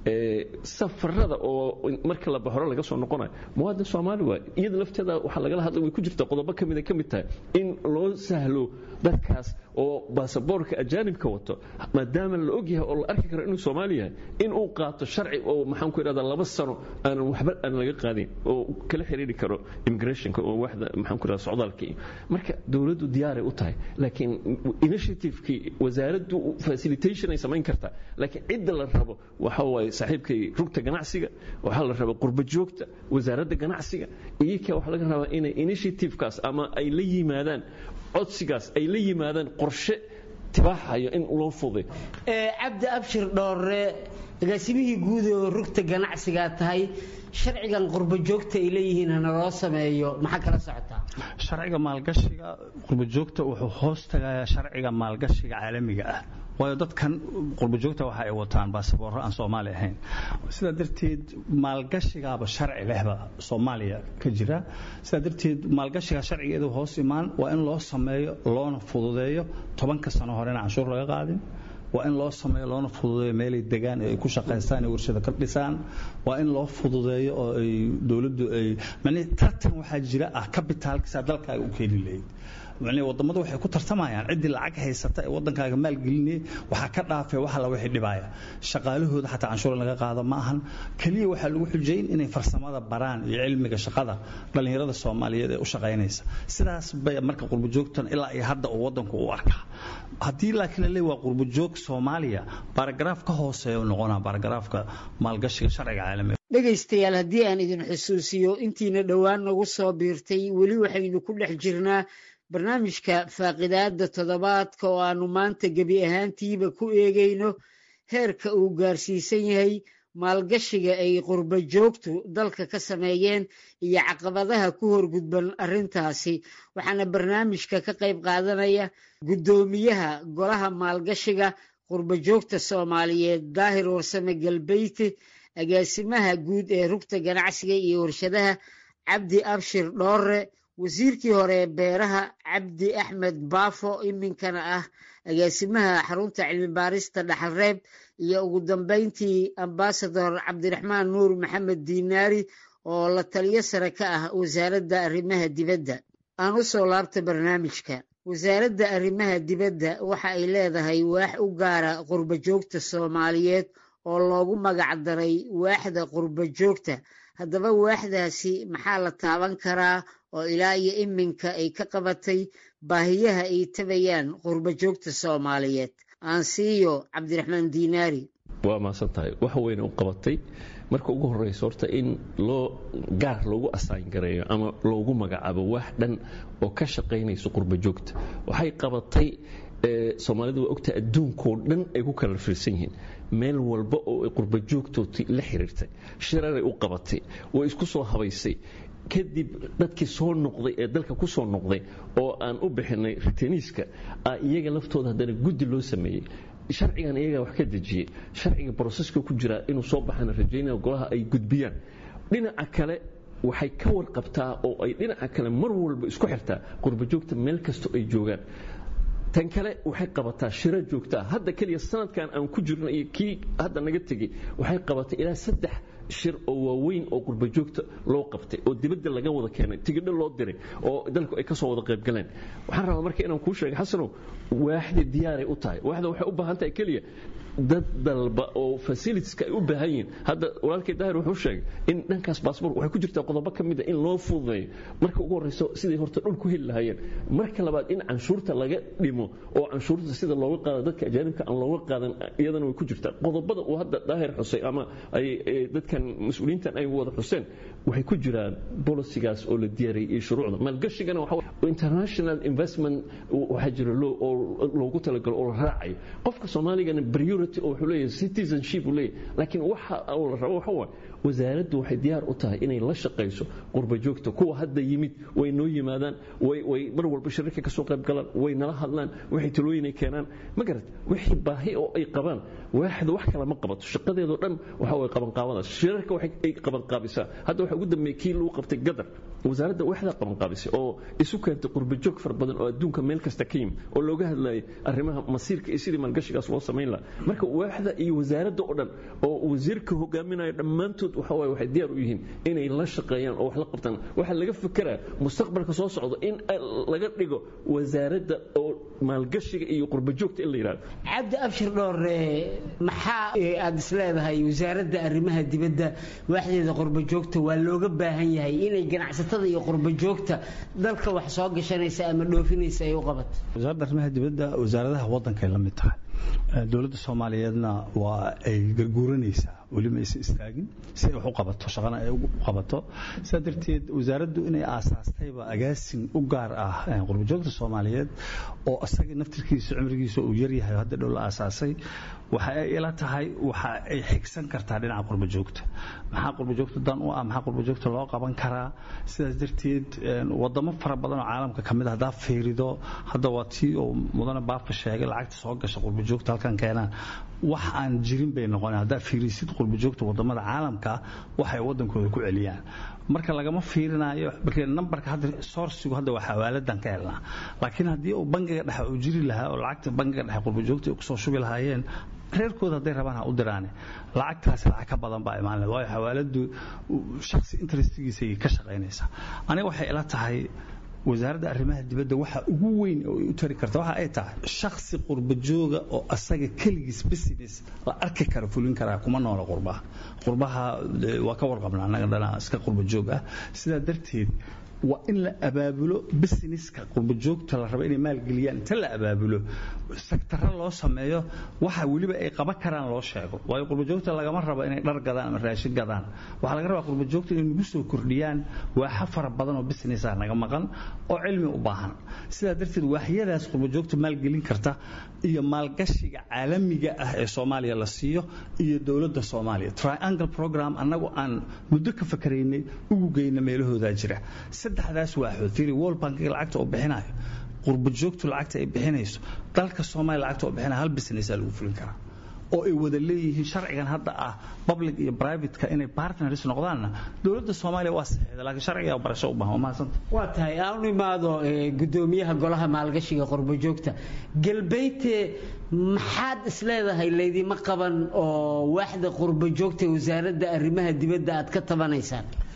safarada oo marka la baxoro laga soo noqonayo muwaadin soomaali waay iyada lafteeda waxaa lagala hadlay way ku jirta qodobo ka mida ka mid tahay in loo sahlo dadkaas oo baasaboorka ajaanibka wato maadaama la ogyahay oo la arki karo inuu soomaali yahay in uu qaato sharci oo maxaan ku idhahdaa laba sano aanan waxba aan laga qaadin oo kala xiriiri karo immigrationka oo waxda maxaan ku idhahdaa socdaalka iyo marka dowladdu diyaaray u tahay laakiin initiativekii wasaaraddu facilitation ay samayn kartaa laakiin cidda la rabo waxa waaye saaxiibkay rugta ganacsiga waxaa la rabaa qurba joogta wasaaradda ganacsiga iyaka waxaa laga rabaa inay initiativekaas ama ay la yimaadaan codsigaas ay la yimaadaan qorshe tibaaxayo in loo fuday cabdi abshir dhoore agaasimihii guud oo rugta ganacsigaa tahay sharcigan qurba joogta ay leeyihiin hana loo sameeyo maxaa kala socotaa sharciga maalgashiga qurba joogta wuxuu hoos tagayaa sharciga maalgashiga caalamiga ah waayo dadkan qurba joogta waxa ay wataan baasaboorro aan soomaali ahayn sidaa darteed maalgashigaaba sharci lehba soomaaliya ka jira sidaa darteed maalgashiga sharcigeedu hoos imaan waa in loo sameeyo loona fududeeyo tobanka sano horena canshuur laga qaadin waa in loo sameeyo loona fududeeyo meelay degaan ay ku shaqaystaan ay warshado ka dhisaan waa in loo fududeeyo oo ay dowladdu ay mani tartan waxaa jira ah kabitaalkiisa dalkaaga u keeni lahayd mani wadamadu waxay ku tartamayaan ciddii lacag haysata ee wadankaaga maalgelinaya waxaa ka dhaafay waxa la wixii dhibaya shaqaalahooda xataa canshuur laga qaado ma ahan keliya waxaa lagu xujayn inay farsamada baraan iyo cilmiga shaqada dhallinyarada soomaaliyeed ee u shaqaynaysa sidaas bay marka qurbajoogtan ilaa iyo hadda uu wadanku u arkaa haddii laakiin la leeyahay waa qurbajoog soomaaliya baaragaraaf ka hooseeya noqonaa baaragaraafka maalgashiga sharciga caalamiga dhegaystayaal haddii aan idin xusuusiyo intiina dhowaan nagu soo biirtay weli waxaynu ku dhex jirnaa barnaamijka faaqidaadda toddobaadka oo aannu maanta gebi ahaantiiba ku eegayno heerka uu gaarsiisan yahay maalgashiga ay qurba joogtu dalka ka sameeyeen iyo caqabadaha ku horgudban arrintaasi waxaana barnaamijka ka qayb qaadanaya guddoomiyaha golaha maalgashiga qurba joogta soomaaliyeed daahir warsame galbeyti agaasimaha guud ee rugta ganacsiga iyo warshadaha cabdi abshir dhoore wasiirkii hore ee beeraha cabdi axmed baafo iminkana ah agaasimaha xarunta cilmi baarista dhaxalreeb iyo ugu dambeyntii ambasador cabdiraxmaan nuur maxamed diinaari oo la taliyo sare ka ah wasaaradda arrimaha dibadda aan u soo laabta barnaamijka wasaaradda arrimaha dibadda waxa ay leedahay waax u gaara qurba joogta soomaaliyeed oo loogu magac daray waaxda qurba joogta haddaba waaxdaasi maxaa la taaban karaa oo ilaa iyo iminka ay ka qabatay baahiyaha ay tabayaan qurba joogta soomaaliyeed aansiiyo cabdiraxmaan diinaari waa maasan tahay wax weyna u qabatay marka ugu horeysa horta in loo gaar loogu asaan gareeyo ama loogu magacaabo wax dhan oo ka shaqaynayso qurba joogta waxay qabatay soomaalidu waa ogtahay adduunkoo dhan ay ku kala firsan yihiin meel walba oo ay qurba joogtooti la xiriirtay shiraray u qabatay way isku soo habaysay kadib dadkii soo noqday ee dalka ku soo noqday oo aan u bixinay ritaniiska iyaga laftooda haddana guddi loo sameeyey sharcigan iyagaa wax ka dejiyey sharciga broseska ku jira inuu soo baxana rajaynaya golaha ay gudbiyaan dhinaca kale waxay ka warqabtaa oo ay dhinaca kale mar walba isku xirtaa qurbajoogta meel kastoo ay joogaan tan kale waxay qabataa shiro joogtaa hadda keliya sanadkan aan ku jirno iyo kii hadda naga tegey waxay qabatay ilaa saddex shir oo waaweyn oo qurbajoogta loo qabtay oo dibadda laga wada keenay tigidho loo diray oo dalku ay ka soo wada qayb galeen waxaan rabaa marka inaan kuu sheegay xasanow waaxda diyaaray u tahay waaxda waxay u baahan tahay keliya dad dalba oo fasilitieska ay u baahan yihiin hadda walaalkay daahir wuxuu sheegay in dhankaas baasboor waxay ku jirtaa qodobo ka mid a in loo fududeeyo marka ugu horreyso siday horta dhul ku heli lahaayeen marka labaad in canshuurta laga dhimo oo canshuurta sida looga qaado dadka ajaanibka aan looga qaadan iyadana way ku jirtaa qodobada uu hadda daahir xusay ama ay dadkan mas-uuliyiintan ay wada xuseen waxay ku jiraan bolisigaas oo la diyaariyay iyo shuruucda maalgashigana waxa international investment waxaa jira oo loogu talagalo oo la raacayo qofka soomaaligana priority oo wuxuu leeyahay citizenship uu leeyahay laakiin waxa la rabo waxa waaye wasaaraddu waxay diyaar u tahay inay la shaqayso qurba joogta kuwa hadda yimid way noo yimaadaan way mar walba shirarka ka soo qayb galaan way nala hadlaan waxay talooyinay keenaan ma garat wixii baahi oo ay qabaan waaxda wax kale ma qabato shaqadeedoo dhan waxa way qabanqaabadaas shirarka waxay ay qabanqaabisaa hadda waxa ugu dambeeyey kii lagu qabtay gadar wasaaradda waxdaa qabanqaabisay oo isu keentay qurba joog fara badan oo adduunka meel kasta ka yimid oo looga hadlayay arrimaha masiirka iyo sidii maalgashigaas loo samayn lahaa marka waaxda iyo wasaaradda oo dhan oo wasiirka hogaaminayo dhammaantood waxa waaye waxay diyaar u yihiin inay la shaqeeyaan oo wax la qabtaan waxaa laga fekeraa mustaqbalka soo socdo in laga dhigo wasaaradda oo maalgashiga iyo qurba joogta in la yidhahdo cabdi abshir dhoore maxaa aad isleedahay wasaaradda arrimaha dibadda waaxdeeda qurba joogta waa looga baahan yahay inay ganacsatada iyo qurba joogta dalka wax soo gashanaysa ama dhoofinaysa ay u qabato wasaaradda arrimaha dibadda wasaaradaha waddankay la mid tahay dowladda soomaaliyeedna waa ay garguuranaysaa weliba aysan istaagin si ay wax u qabato shaqana ay u qabato sidaa darteed wasaaraddu inay aasaastayba agaasin u gaar ah qurbajoogta soomaaliyeed oo isaga naftirkiisa cimrigiisa uu yaryahay hadda dhow la aasaasay waxa ay ila tahay waxa ay xigsan kartaa dhinaca qurbajoogta maxaa qurbajoogta dan u ah maxaa qurbajoogta loo qaban karaa sidaas darteed wadamo fara badan oo caalamka ka mid a haddaa fiirido hadda waa tii oo mudane baafa sheegay lacagta soo gasha qurbajoogta halkan keenaan wax aan jirin bay noqoneen haddaa fiirisid qurbajoogta wadamada caalamka waxay wadankooda ku celiyaan marka lagama fiirinayo marka nambarka hadda sourcigu hadda waa xawaaladan ka helnaa laakiin haddii uu bangiga dhexe uu jiri lahaa oo lacagta bangiga dhexe qurbajoogta ay kusoo shubi lahaayeen reerkooda hadday rabaan ha u diraane lacagtaasi lacag ka badan baa imaan waayo xawaaladu shaksi interestigiisay ka shaqaynaysaa aniga waxay ila tahay wasaaradda arrimaha dibadda waxa ugu weyn oo ay u tari karta waxa ay tahay shaksi qurbajooga oo asaga keligiis business la arki kara fulin karaa kuma noola qurbaha qurbaha waa ka warqabna annaga dhana iska qurbajoog ah sidaa darteed waa in la abaabulo businesska qurbajoogta la rabo inay maalgeliyaan inta la abaabulo sektaro loo sameeyo waxa weliba ay qaban karaan loo sheego waayo qurbajoogta lagama rabo inay dhar gadaan ama raashin gadaan waxaa laga rabaa qurbajoogta inay nagu soo kordhiyaan waaxa fara badan oo businessa naga maqan oo cilmi u baahan sidaa darteed waaxyadaas qurbajoogta maalgelin karta iyo maalgashiga caalamiga ah ee soomaaliya la siiyo iyo dowladda soomaaliya triangle program annagu aan muddo ka fakaraynay ugu geyna meelahoodaa jira saddexdaas waaxood fiiri world bankiga lacagta oo bixinayo qurbajoogtu lacagta ay bixinayso dalka soomaaliya lacagta oo bixinaya hal businessaa lagu fulin karaa oo ay wada leeyihiin sharcigan hadda ah public iyo privateka inay partners noqdaanna dowladda soomaaliya waa saxiixda laakiin sharciga barasho u baahan waa mahadsanta waa tahay aan u imaado gudoomiyaha golaha maalgashiga qurbajoogta galbeyte maxaad isleedahay laydima qaban oo waaxda qurbajoogta wasaaradda arrimaha dibadda aad ka tabanaysaan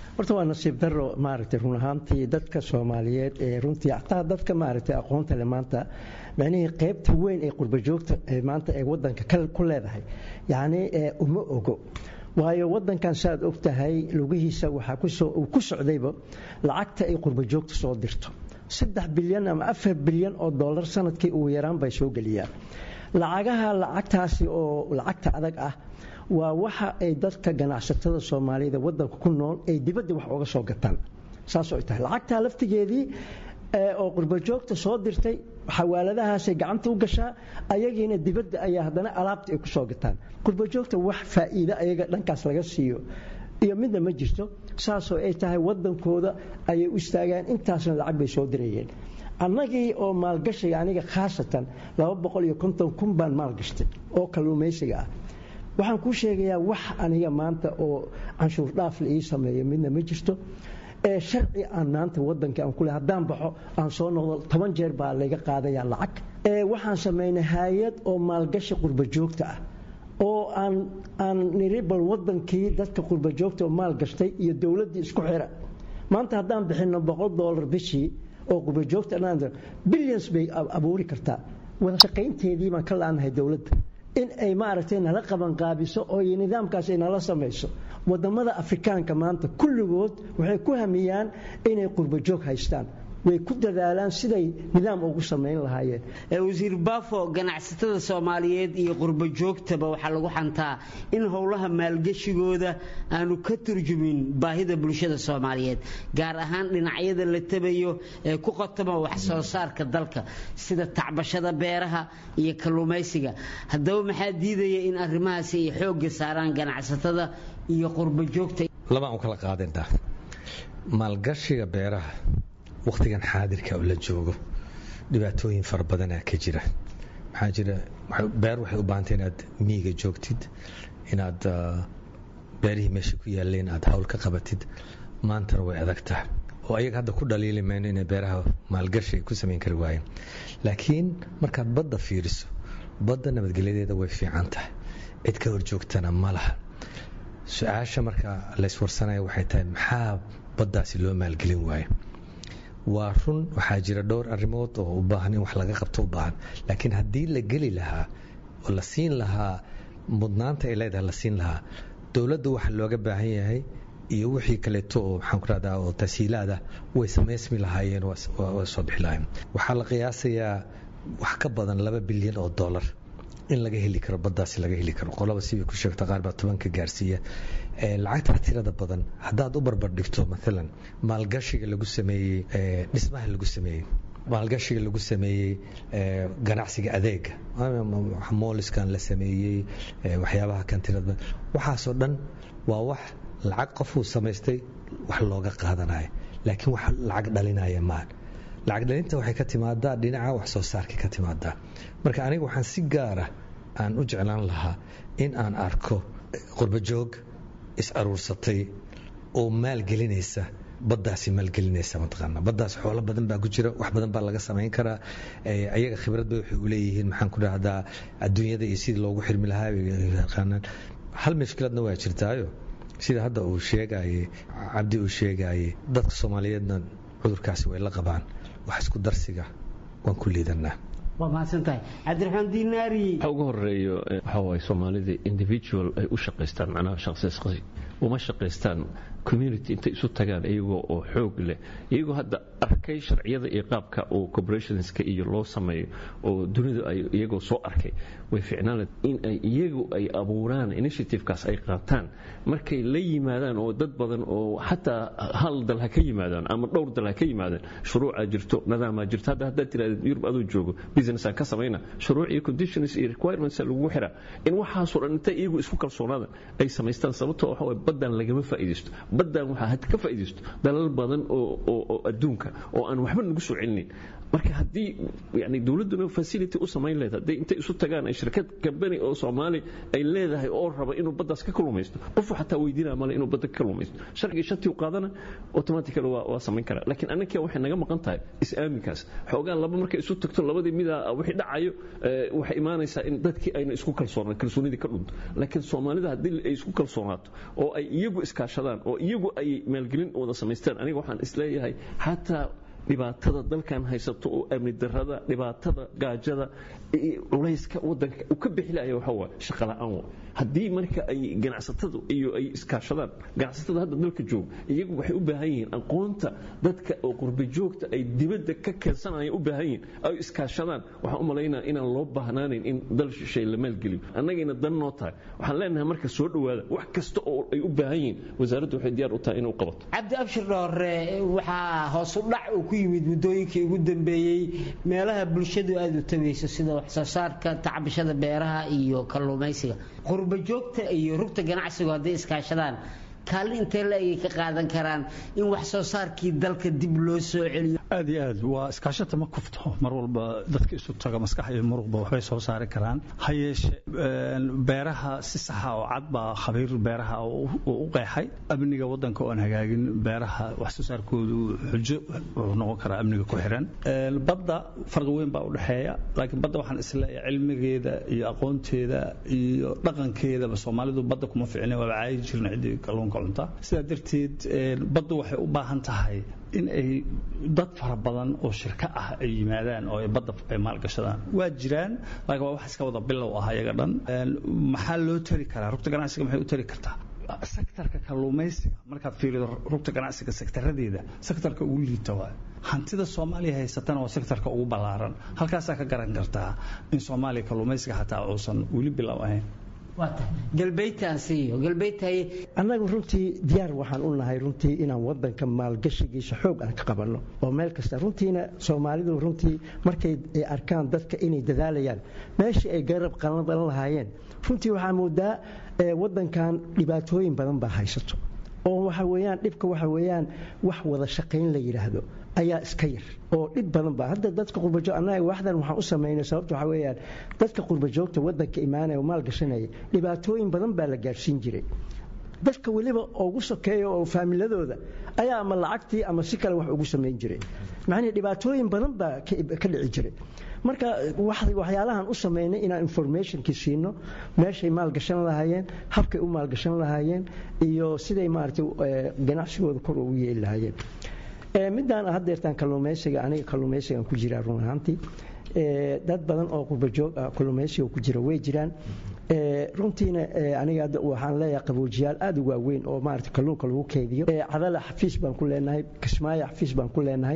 horta waa nasiib daro maaragtay run ahaantii dadka soomaaliyeed ee runtii xataa dadka maaragtay aqoonta le maanta macnihii qaybta weyn ee qurbajoogta ee maanta ee wadanka ku leedahay yacni uma ogo waayo wadankan saaad og tahay lugihiisa waxaa uu ku socdayba lacagta ay qurbajoogta soo dirto saddex bilyan ama afar bilyan oo dollar sanadkii ugu yaraan bay soo geliyaan lacagaha lacagtaasi oo lacagta adag ah waa waxa ay dadka ganacsatada soomaalida wadanka ku nool ay dibadda wax oga soo gataan saasoo ay tahay lacagtaa laftigeedii oo qurbajoogta soo dirtay xawaaladahaasay gacanta u gashaa ayagiina dibadda ayaa haddana alaabta ay ku soo gataan qurbajoogta wax faa'iido ayaga dhankaas laga siiyo iyo midna ma jirto saasoo ay tahay wadankooda ayay u istaagaan intaasna lacag bay soo dirayeen annagii oo maalgashiga aniga khaasatan laba boqol iyo konton kun baan maalgashtay oo kalluumaysiga ah waxaan kuu sheegayaa wax aniga maanta oo canshuur dhaaf la ii sameeyo midna ma jirto ee sharci aan maanta wadankii aan kule haddaan baxo aan soo noqdo toban jeer baa layga qaadayaa lacag ee waxaan samaynay hay-ad oo maalgashi qurbajoogta ah oo aan aan niri bal wadankii dadka qurbajoogta oo maalgashtay iyo dowladdii isku xira maanta haddaan bixinno boqol dollar bishii oo qurbajoogta billions bay abuuri kartaa wada shaqaynteedii baan ka la-aanahay dowladda in ay maaragtay nala qabanqaabiso oo nidaamkaas ay nala samayso wadamada afrikaanka maanta kulligood waxay ku hamiyaan inay qurbajoog haystaan way ku dadaalaan siday nidaam ugu samayn lahaayeen wasiir baafo ganacsatada soomaaliyeed iyo qurbajoogtaba waxaa lagu xantaa in howlaha maalgeshigooda aanu ka turjumin baahida bulshada soomaaliyeed gaar ahaan dhinacyada la tabayo ee ku qotoma wax soo saarka dalka sida tacbashada beeraha iyo kalluumaysiga haddaba maxaa diidaya in arrimahaasi ay xoogga saaraan ganacsatada iyo qurbajoogta labaan u kala qaadinaa maalgashiga beeraha wakhtigan xaadirka oo la joogo dhibaatooyin fara badanaa ka jira maxaa jira beer waxay u baahantay inaad miyiga joogtid inaad beerihii meesha ku yaaleen aad hawl ka qabatid maantana way adag tahay oo ayaga hadda ku dhaliili mayno inay beeraha maalgashi ay ku samayn kari waayeen laakiin markaad badda fiiriso badda nabadgelyadeeda way fiican tahay cid ka hor joogtana ma laha su-aasha marka layswarsanaya waxay tahay maxaa baddaasi loo maalgelin waayo waa run waxaa jira dhowr arrimood oo u baahan in wax laga qabto u baahan laakiin haddii la geli lahaa oo la siin lahaa mudnaanta ay leedahay la siin lahaa dowladda waxa looga baahan yahay iyo wixii kaleeto oo maxaan ku rahdaa oo tashiilaada way samaysmi lahaayeen waa soo bixi lahaayeen waxaa la qiyaasayaa wax ka badan laba bilyan oo dollar in laga heli karo baddaasi laga heli karo qolaba sibay ku sheegta qaar baa tobanka gaarsiiya lacagtaa tirada badan haddaad u barbar dhigto maalan maalgashiga lagu sameeyey dhismaha lagu sameeyey maalgashiga lagu sameeyey ganacsiga adeega mooliskan la sameeyey waxyaabaha kan tirada badan waxaasoo dhan waa wax lacag qofuu samaystay wax looga qaadanayo laakiin wax lacag dhalinaya maan lacag dhalinta waxay ka timaadaa dhinaca wax soo saarka ka timaadaa marka aniga waxaan si gaara aan u jeclaan lahaa in aan arko qurbajoog is aruursatay oo maalgelinaysa baddaasi maalgelinaysa mataqaana baddaas xoolo badan baa ku jira wax badan baa laga samayn karaa ayaga khibrad bay waxay u leeyihiin maxaan ku dhahdaa adduunyada iyo sidii loogu xirmi lahaa yaqaanaan hal mashkiladna waa jirtaayo sida hadda uu sheegayey cabdi uu sheegayey dadka soomaaliyeedna cudurkaasi way la qabaan wax isku darsiga waan ku liidanaa waa mahadsantahay cabdiraxmaan diinaari waxa ugu horeeyo waxa waaye soomaalida individual ay u shaqaystaan macnaha shaqsiisqasi uma shaqaystaan community intay isu tagaan iyagoo oo xoog leh iyagoo hadda arkay sharciyada iyo qaabka uu corporationska iyo loo sameeyo oo dunidu ay iyagoo soo arkay way ficnaan in ay iyagu ay abuuraan initiativekaas ay qaataan markay la yimaadaan oo dad badan oo xataa hal dal ha ka yimaadaan ama dhowr dal ha ka yimaadaan shuruucaa jirto nadaamaa jirto hadda haddaad tirahdid yurub aduu joogo businessaan ka samayna shuruuc iyo conditions iyo requirements lagu xiraa in waxaasoo dhan intay iyagu isku kalsoonaadaan ay samaystaan sababtoo waxa waye baddan lagama faa'iidaysto baddan waxaa had ka faa'iidaysto dalal badan oo adduunka oo aan waxba nagu soo celinin marka haddii yani dowladduna facility u samayn leed hadday intay isu tagaan ay shirkad kambani oo soomaali ay leedahay oo raba inuu baddaas ka kalumaysto qofu xataa weydiinaya male inuu badda ka kalumaysto sharcigii shantii u qaadana automatically waa, waa samayn karaa laakiin annaga waxay naga maqan tahay is-aaminkaas xoogaa laba markay isu tagto labadii midaa wixii dhacayo waxay imaanaysaa in dadkii ayna isku kalsoonaan kalsoonidii ka dhunto laakiin soomaalida haddii ay isku kalsoonaato oo ay iyagu iskaashadaan oo iyagu ay maalgelin wada samaystaan aniga waxaan isleeyahay xataa dhibaatada dalkan haysato oo amni darada dhibaatada gaajada culayska wadanka uu ka bixilaya waxa waa shaqa la'aan wa haddii marka ay ganacsatadu iyo ay iskaashadaan ganacsatada hadda dalka jooga iyagu waxay u baahan yihiin aqoonta dadka oo qurbi joogta ay dibadda ka keensanayaan u baahan yihiin ay iskaashadaan waxaan u malaynaa inaan loo baahnaanayn in dal shishay la maalgeliyo annagayna dan noo tahay waxaan leenahay marka soo dhowaada wax kasta oo ay u baahan yihiin wasaaraddu waxay diyaar u tahay inay u qabato cabdi abshir dhoore waxaa hoos u dhac uu ku yimid muddooyinkii ugu dambeeyey meelaha bulshadu aada u tagayso sida waxsoo saarka tacbishada beeraha iyo kalluumaysiga qurba joogta iyo rugta ganacsigu hadday iskaashadaan kaalin intee la egay ka qaadan karaan in wax soo saarkii dalka dib loo soo celiyo aad iyo aad waa iskaashata ma kufto mar walba dadka isu taga maskax iyo muruqba waxbay soo saari karaan ha yeeshe beeraha si saxa oo cad baa khabiir beeraha u qeexay amniga wadanka oon hagaagin beeraha wax soo saarkoodu xujo wuxuu noqon karaa amniga ku xiran badda farqi weyn baa u dhexeeya laakiin badda waxaan isleeyahay cilmigeeda iyo aqoonteeda iyo dhaqankeedaba soomaalidu badda kuma ficina waaba caayi jirna ciddii kalluunka cunta sidaa darteed baddu waxay u baahan tahay in ay dad fara badan oo shirka ah ay yimaadaan oo ay badda ay maalgashadaan waa jiraan laakiin waa wax iska wada bilow ah iyaga dhan maxaa loo tari karaa rugta ganacsiga maxay u tari kartaa sektarka kalluumaysiga markaad fiirido rugta ganacsiga sektaradeeda sektarka ugu liita waay hantida soomaaliya haysatana waa sektarka ugu ballaaran halkaasaa ka garan kartaa in soomaaliya kalluumaysiga xataa uusan weli bilow ahayn annagu runtii diyaar waxaan u nahay runtii inaan wadanka maalgashigiisa xoog aan ka qabanno oo meel kasta runtiina soomaalidu runtii markay arkaan dadka inay dadaalayaan meeshii ay garab qalan lahaayeen runtii waxaa moodaa wadankan dhibaatooyin badan baa haysato oo waxa weyaan dhibka waxa weyaan wax wada shaqayn la yidhaahdo ayaa iska yar oo dhib badan ba hadda dadka qurbajoog annaga waxdan waxaan u samaynay sababta waxa weeyaan dadka qurbajoogta wadanka imaanaya oo maal gashanaya dhibaatooyin badan baa la gaarsiin jiray dadka weliba ugu sokeeya oo faamiladooda ayaa ama lacagtii ama si kale wax ugu samayn jiray macnihii dhibaatooyin badan baa ka dhici jiray marka waxyaalahan u samaynay inaan informationkii siino meeshay maalgashan lahaayeen habkay u maalgashan lahaayeen iyo siday maaragtay ganacsigooda kor ugu yeeli lahaayeen midaan haddeertaan kalluumaysiga aniga kalluumaysigan ku jiraa run ahaantii dad badan oo qurbajoog ah kalluumaysiga ku jira way jiraan runtiina aniga waxaan leeyahay qaboojiyaal aad u waaweyn oo maarata kalluunka lagu keydiyo cadala xafiis baan ku leenahay kismaayo xafiis baan ku leenahay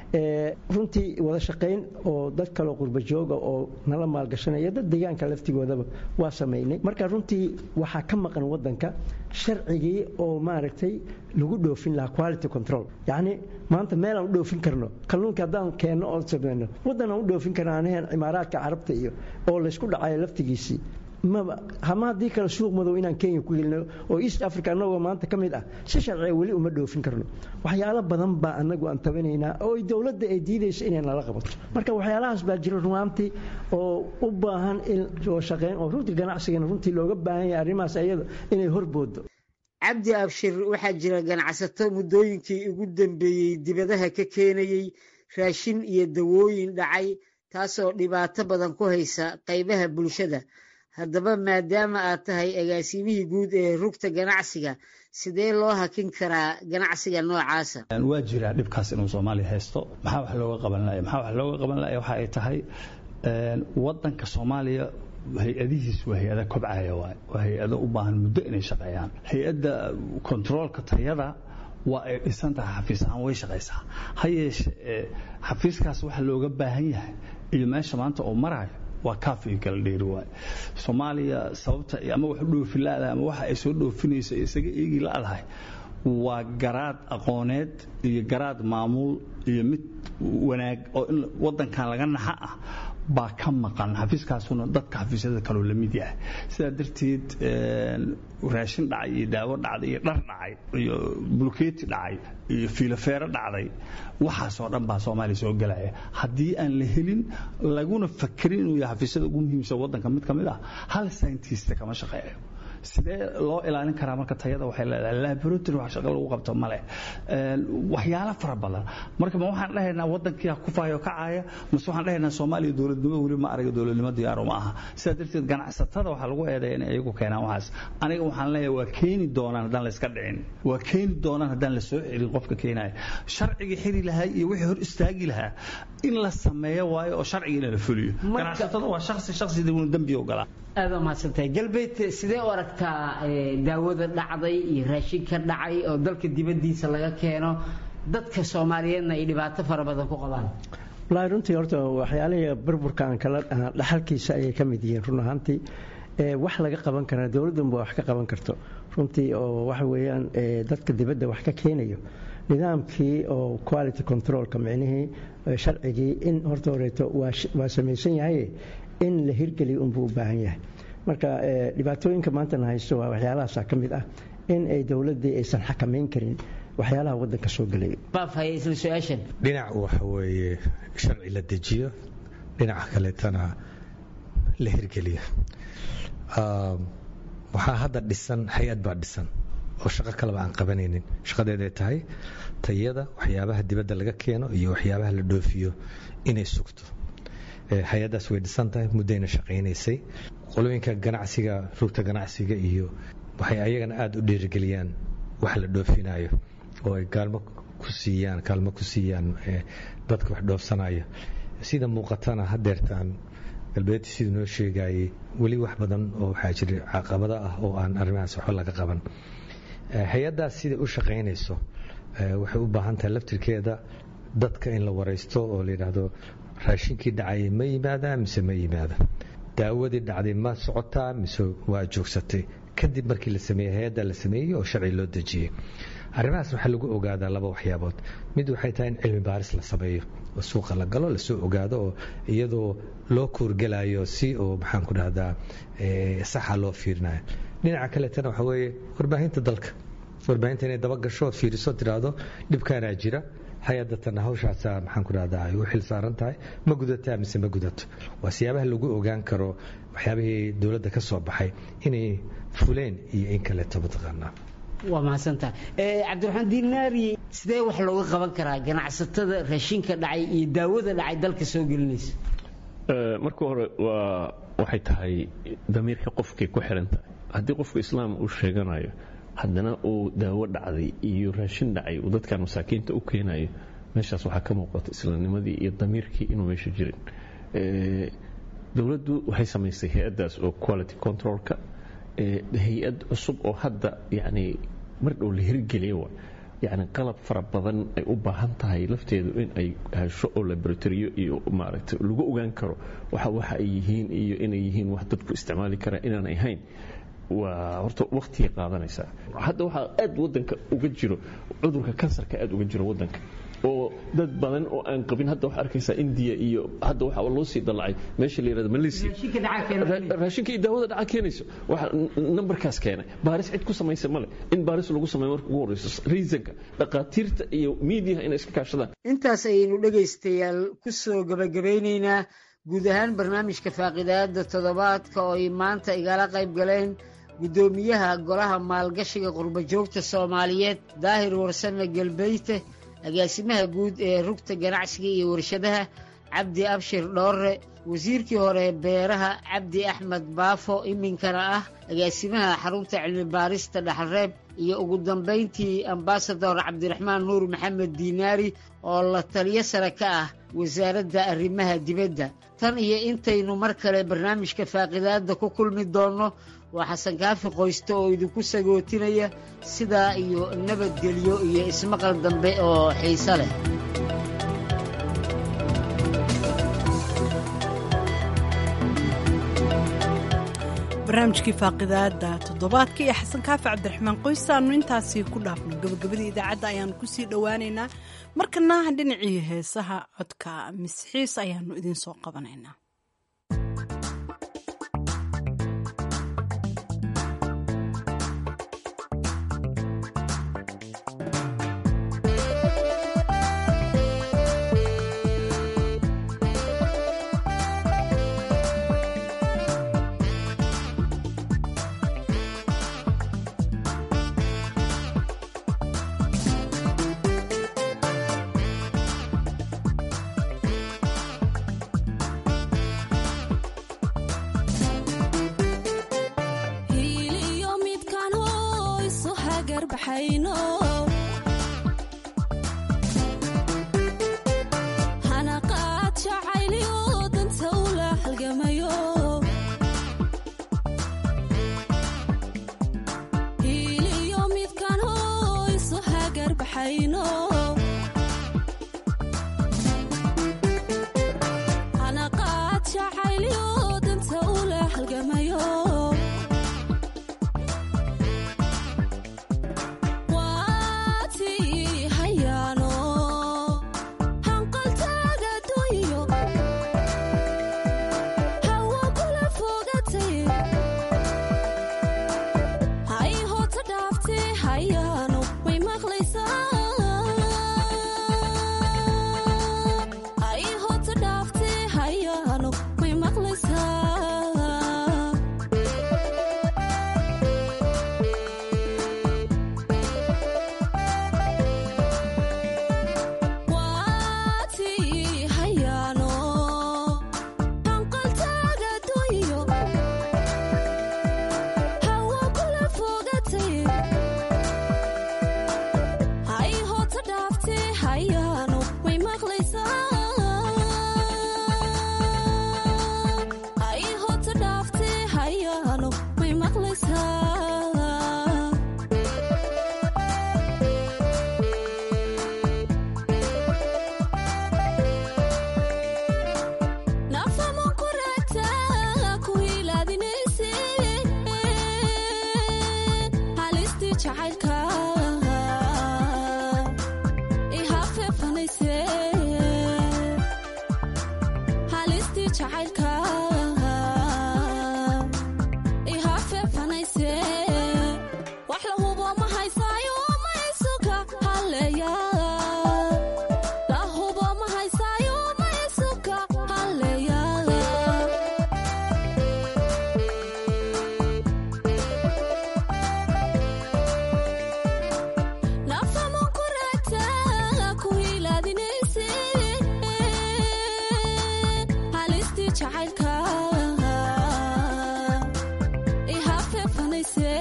runtii wada shaqayn oo dad kaleo qurbajooga oo nala maalgashanaya dad deegaanka laftigoodaba waa samaynay marka runtii waxaa ka maqan wadanka sharcigii oo maaragtay lagu dhoofin lahaa quality control yacni maanta meelaan u dhoofin karno kalluunka haddaan keenno oo samayno waddanaan u dhoofin karno anaheen cimaaraadka carabta iyo oo laysku dhacayo laftigiisii maba hama haddii kale suuq madow inaan kenya ku gelino oo east africa annagoo maanta ka mid ah si sharciga weli uma dhoofin karno waxyaalo badan baa annagu aan tabanaynaa oo dowladda ay diidayso inay nala qabato marka waxyaalahaas baa jira runaantii oo u baahan in oo shaqayn oo runtii ganacsigana runtii looga baahan yahay arrimahaas ayada inay horboodo cabdi abshir waxaa jira ganacsato muddooyinkii ugu dambeeyey dibadaha ka keenayey raashin iyo dawooyin dhacay taasoo dhibaato badan ku haysa qaybaha bulshada haddaba maadaama aad tahay agaasimihii guud ee rugta ganacsiga sidee loo hakin karaa ganacsiga noocaasa waa jiraa dhibkaas inuu soomaaliya haysto maxaa wax looga qaban laya maxaa wax looga qaban laya waxa ay tahay wadanka soomaaliya hay-adihiis waa hay-ada kobcaya waay waa hay-ado u baahan muddo inay shaqeeyaan hay-adda kontaroolka tayada waa ay dhisan tahay xafiis ahaan way shaqaysaa ha yeeshe xafiiskaas waxa looga baahan yahay iyo meesha maanta oo marayo waa kaaf iyo kala dheeri waay soomaaliya sababta ama wax u dhoofin la-dahay ama waxa ay soo dhoofinayso isaga eegi la-dahay waa garaad aqooneed iyo garaad maamuul iyo mid wanaag oo in wadankan laga naxa ah baa ka maqan xafiiskaasuna dadka xafiisyada kaloo la mid yahay sidaa darteed raashin dhacay iyo daawo dhacday iyo dhar dhacay iyo bulkeeti dhacay iyo fiilofeero dhacday waxaasoo dhan baa soomaaliya soo gelaya haddii aan la helin laguna fakerin inuu yahay xafiisyada ugu muhiimsan wadanka mid ka mid ah hal scientist kama shaqeeyo sidee loo ilaalin karaa marka tayada waxay leedahay laboratory wax shaqo lagu qabto male waxyaalo fara badan marka ma waxaan dhahaynaa wadankii ku faayo kacaya mase waxaan dhahaynaa soomaaliya dowladnimo weli ma araga dowladnimo diyaaro ma aha sidaa darteed ganacsatada waxaa lagu eedeeya inay iyagu keenaan waxaas aniga waxaan leeyahay waa keeni doonaan haddaan la iska dhicin waa keeni doonaan haddaan la soo celin qofka keenaya sharcigii xiri lahaa iyo wixii hor istaagi lahaa in la sameeyo waayo oo sharcigiina la fuliyo ganacsatada waa shaksi shaksiga unu dembi ogolaa aada umahadsantahay galbeed sidee u aragtaa daawada dhacday iyo raashinka dhacay oo dalka dibaddiisa laga keeno dadka soomaaliyeedna ay dhibaato fara badan ku qabaan wallaahi runtii horta waxyaalihii burburka aan kala dhaxalkiisa ayay ka mid yihiin run ahaantii wax laga qaban karaa dowladdanba wax ka qaban karto runtii oo waxa weeyaan dadka dibadda wax ka keenayo nidaamkii oo quality controlka micnihii sharcigii in horta horeeto waa samaysan yahay in la hirgeliyo unbuu u baahan yahay marka dhibaatooyinka maantana haysto waa waxyaalahaasa ka mid ah in ay dowladdii aysan xakamayn karin waxyaalaha waddanka soo gelaya dhinac waxa weeye sharci la dejiyo dhinaca kaleetana la hirgeliyo waxaa hadda dhisan hay-ad baa dhisan oo shaqo kaleba aan qabanaynin shaqadeeday tahay tayada waxyaabaha dibadda laga keeno iyo waxyaabaha la dhoofiyo inay sugto hay-addaas way dhisan tahay muddayna shaqaynaysay qolooyinka ganacsiga rugta ganacsiga iyo waxay ayagana aada u dhiirigeliyaan wax la dhoofinayo oo ay gaalmo ku siiyaan kaalmo ku siiyaan dadka wax dhoofsanaya sida muuqatana hadeertaan galbeedti siduu noo sheegayay weli wax badan oo waxaa jira caqabado ah oo aan arrimahaas waxba laga qaban hay-addaas sida u shaqaynayso waxay u baahan tahay laftirkeeda dadka in la waraysto oo la yidhaahdo raashinkii dhacayay ma yimaadaa mise ma yimaada daawadii dhacday ma socotaa mise waa joogsatay kadib markii la sameeyey hay-adda la sameeyey oo sharci loo dejiyey arrimahaas waxaa lagu ogaadaa laba waxyaabood mid waxay tahay in cilmi baaris la sameeyo oo suuqa la galo lasoo ogaado oo iyadoo loo kuurgelayo si oo maxaan ku dhahdaa saxa loo fiirinayo dhinaca kaleetana waxa weeye warbaahinta dalka warbaahinta inay daba gasho ood fiiriso tidhaahdo dhibkaanaa jira hay-adatana hawshaasaa maxaan ku dhahdaa ay u xil saaran tahay ma gudataa mise ma gudato waa siyaabaha lagu ogaan karo waxyaabihii dowladda ka soo baxay inay fuleen iyo in kaleeto mataqaanaa waa mahadsantaha cabdiraxmaan diinaari sidee wax looga qaban karaa ganacsatada raashinka dhacay iyo daawada dhacay dalka soo gelinaysa marka hore waa waxay tahay damiirka qofkay ku xiran tahay haddii qofku islaam uu sheeganayo haddana uu daawo dhacday iyo raashin dhacay uu dadkan masaakiinta u keenayo meeshaas waxaa ka muuqata islaamnimadii iyo damiirkii inuu meesha jirin dowladdu waxay samaysay hay-addaas oo quality controlka hay-ad cusub oo hadda yani mar dhow la hirgeliya wa yani qalab fara badan ay u baahan tahay lafteedu in ay hesho oo laboratoriyo iyo maaragtay lagu ogaan karo waxa waxa ay yihiin iyo inay yihiin wax dadku isticmaali karaa inaan ahayn waa horta waktigay qaadanaysaa hadda waxaa aad wadanka uga jiro cudurka kansarka aad uga jiro wadanka oo dad badan oo aan qabin hadda waxaa arkaysaa indiya iyo hadda waxaa loo sii dallacay meesha la yirahdo malaysia raashinka iyo daawada dhaca keenayso waxa nambarkaas keenay baaris cid ku samaysa male in baaris lagu sameeyo marka ugu horeyso reasonka dhaqaatiirta iyo miidiyaha inay iska kaashadaan intaas ayaynu dhegaystayaal ku soo gabagabaynaynaa guud ahaan barnaamijka faaqidaada toddobaadka oo ay maanta igala qayb galeen guddoomiyaha golaha maalgashiga qurbajoogta soomaaliyeed daahir warsame galbeyte agaasimaha guud ee rugta ganacsiga iyo warshadaha cabdi abshir dhoorre wasiirkii hore beeraha cabdi axmed baafo iminkana ah agaasimaha xarunta cilmi baarista dhaxalreeb iyo ugu dambayntii ambasador cabdiraxmaan nuur maxamed diinaari oo la taliyo sare ka ah wasaaradda arrimaha dibadda tan iyo intaynu mar kale barnaamijka faaqidaadda ku kulmi doonno waa xasan kaafi qoyste oo idinku sagootinaya sidaa iyo nabadgelyo iyo ismaqal dambe oo xiise leh barnaamijkii faaqidaada toddobaadka iyo xasan kaafi cabdiraxmaan qoysaannu intaasii ku dhaafno gabagabadii idaacadda ayaannu kusii dhowaaneynaa markana dhinacii heesaha codka misxiis ayaannu idiin soo qabanaynaa baxayno hanaqaad jacaylyo danta ula halgamayo hiiliyo midkan hoo isu hagar baxayno hanaqaad jacaylyo danta ula halgamayo waatii hayaano hanqaltaaga dunyo hawa kula fogatay hay hoota dhaaftee hayaano way maqlaysaa hay hoota dhaaftee hayaano way maqlaysaa waatii hayaano hanqaltaaga dunyo hawa kula fogatay hay hoota dhaaftee hayaano way maqlaysaa hay hoota dhaaftee hayaano way maqlaysaa nafama kurata ku ilaadinayse halistii jacaylka ihafeefanayse halistii jacaylka ihafeefanayse wax la hubo ma haysaayo ma isuka halleeya la hubo ma haysaayo ma isuka halleeya nafama kurata ku ilaadinayse halistii jacaylka ihafeefanayse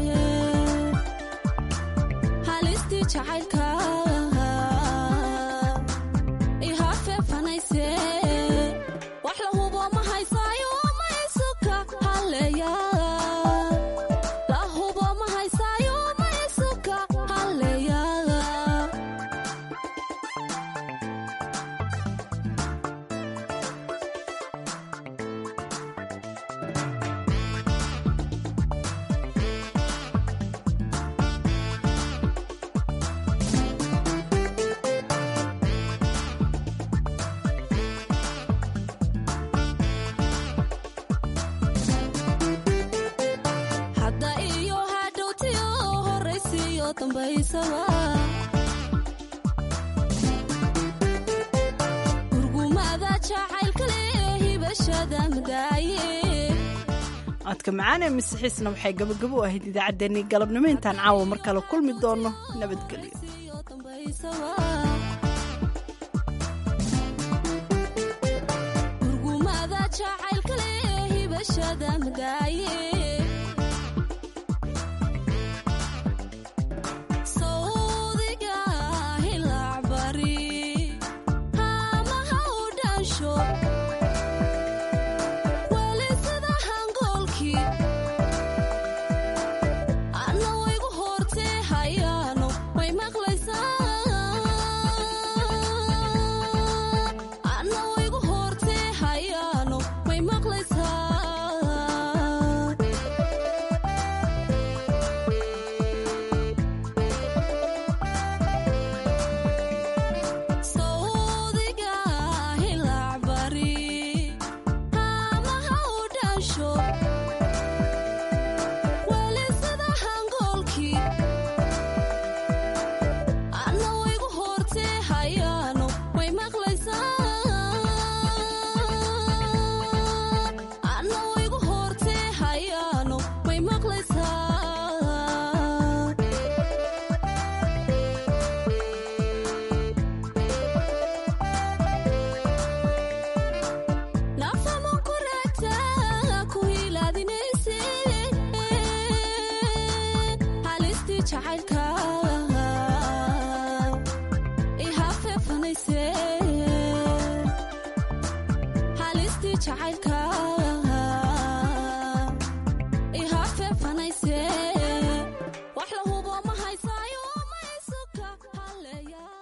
halistii jacaylka ihafeefanayse wax la hubo ma haysaayo ma isuka halleeya la hubo ma haysaayo ma isuka halleeya hadda iyo hadhowtiyo horaysiyo dambaysaba gurgumada jacaylka leh hibashada madaaye codka macaan ee masixiisna waxay gabagabo u ahayd idaacaddeenii galabnimo intaan caawa mar kale kulmi doono nabadgelyo gurgumada jacaylka leh hibashada madaaye sawdiga hilaac bari hamaha u dhansho weli sida hangoolkii anna waygu hortee hayaano way maqlaysaa anna waygu hortee hayaano way maqlaysaa sawdiga hilaac bari hamaha u dhansho weli sida hangoolkii anna waygu hortee hayaano way maqlaysaa anna waygu hortee hayaano way maqlaysaa nafama kurata ku ilaadinayse halistii jacaylka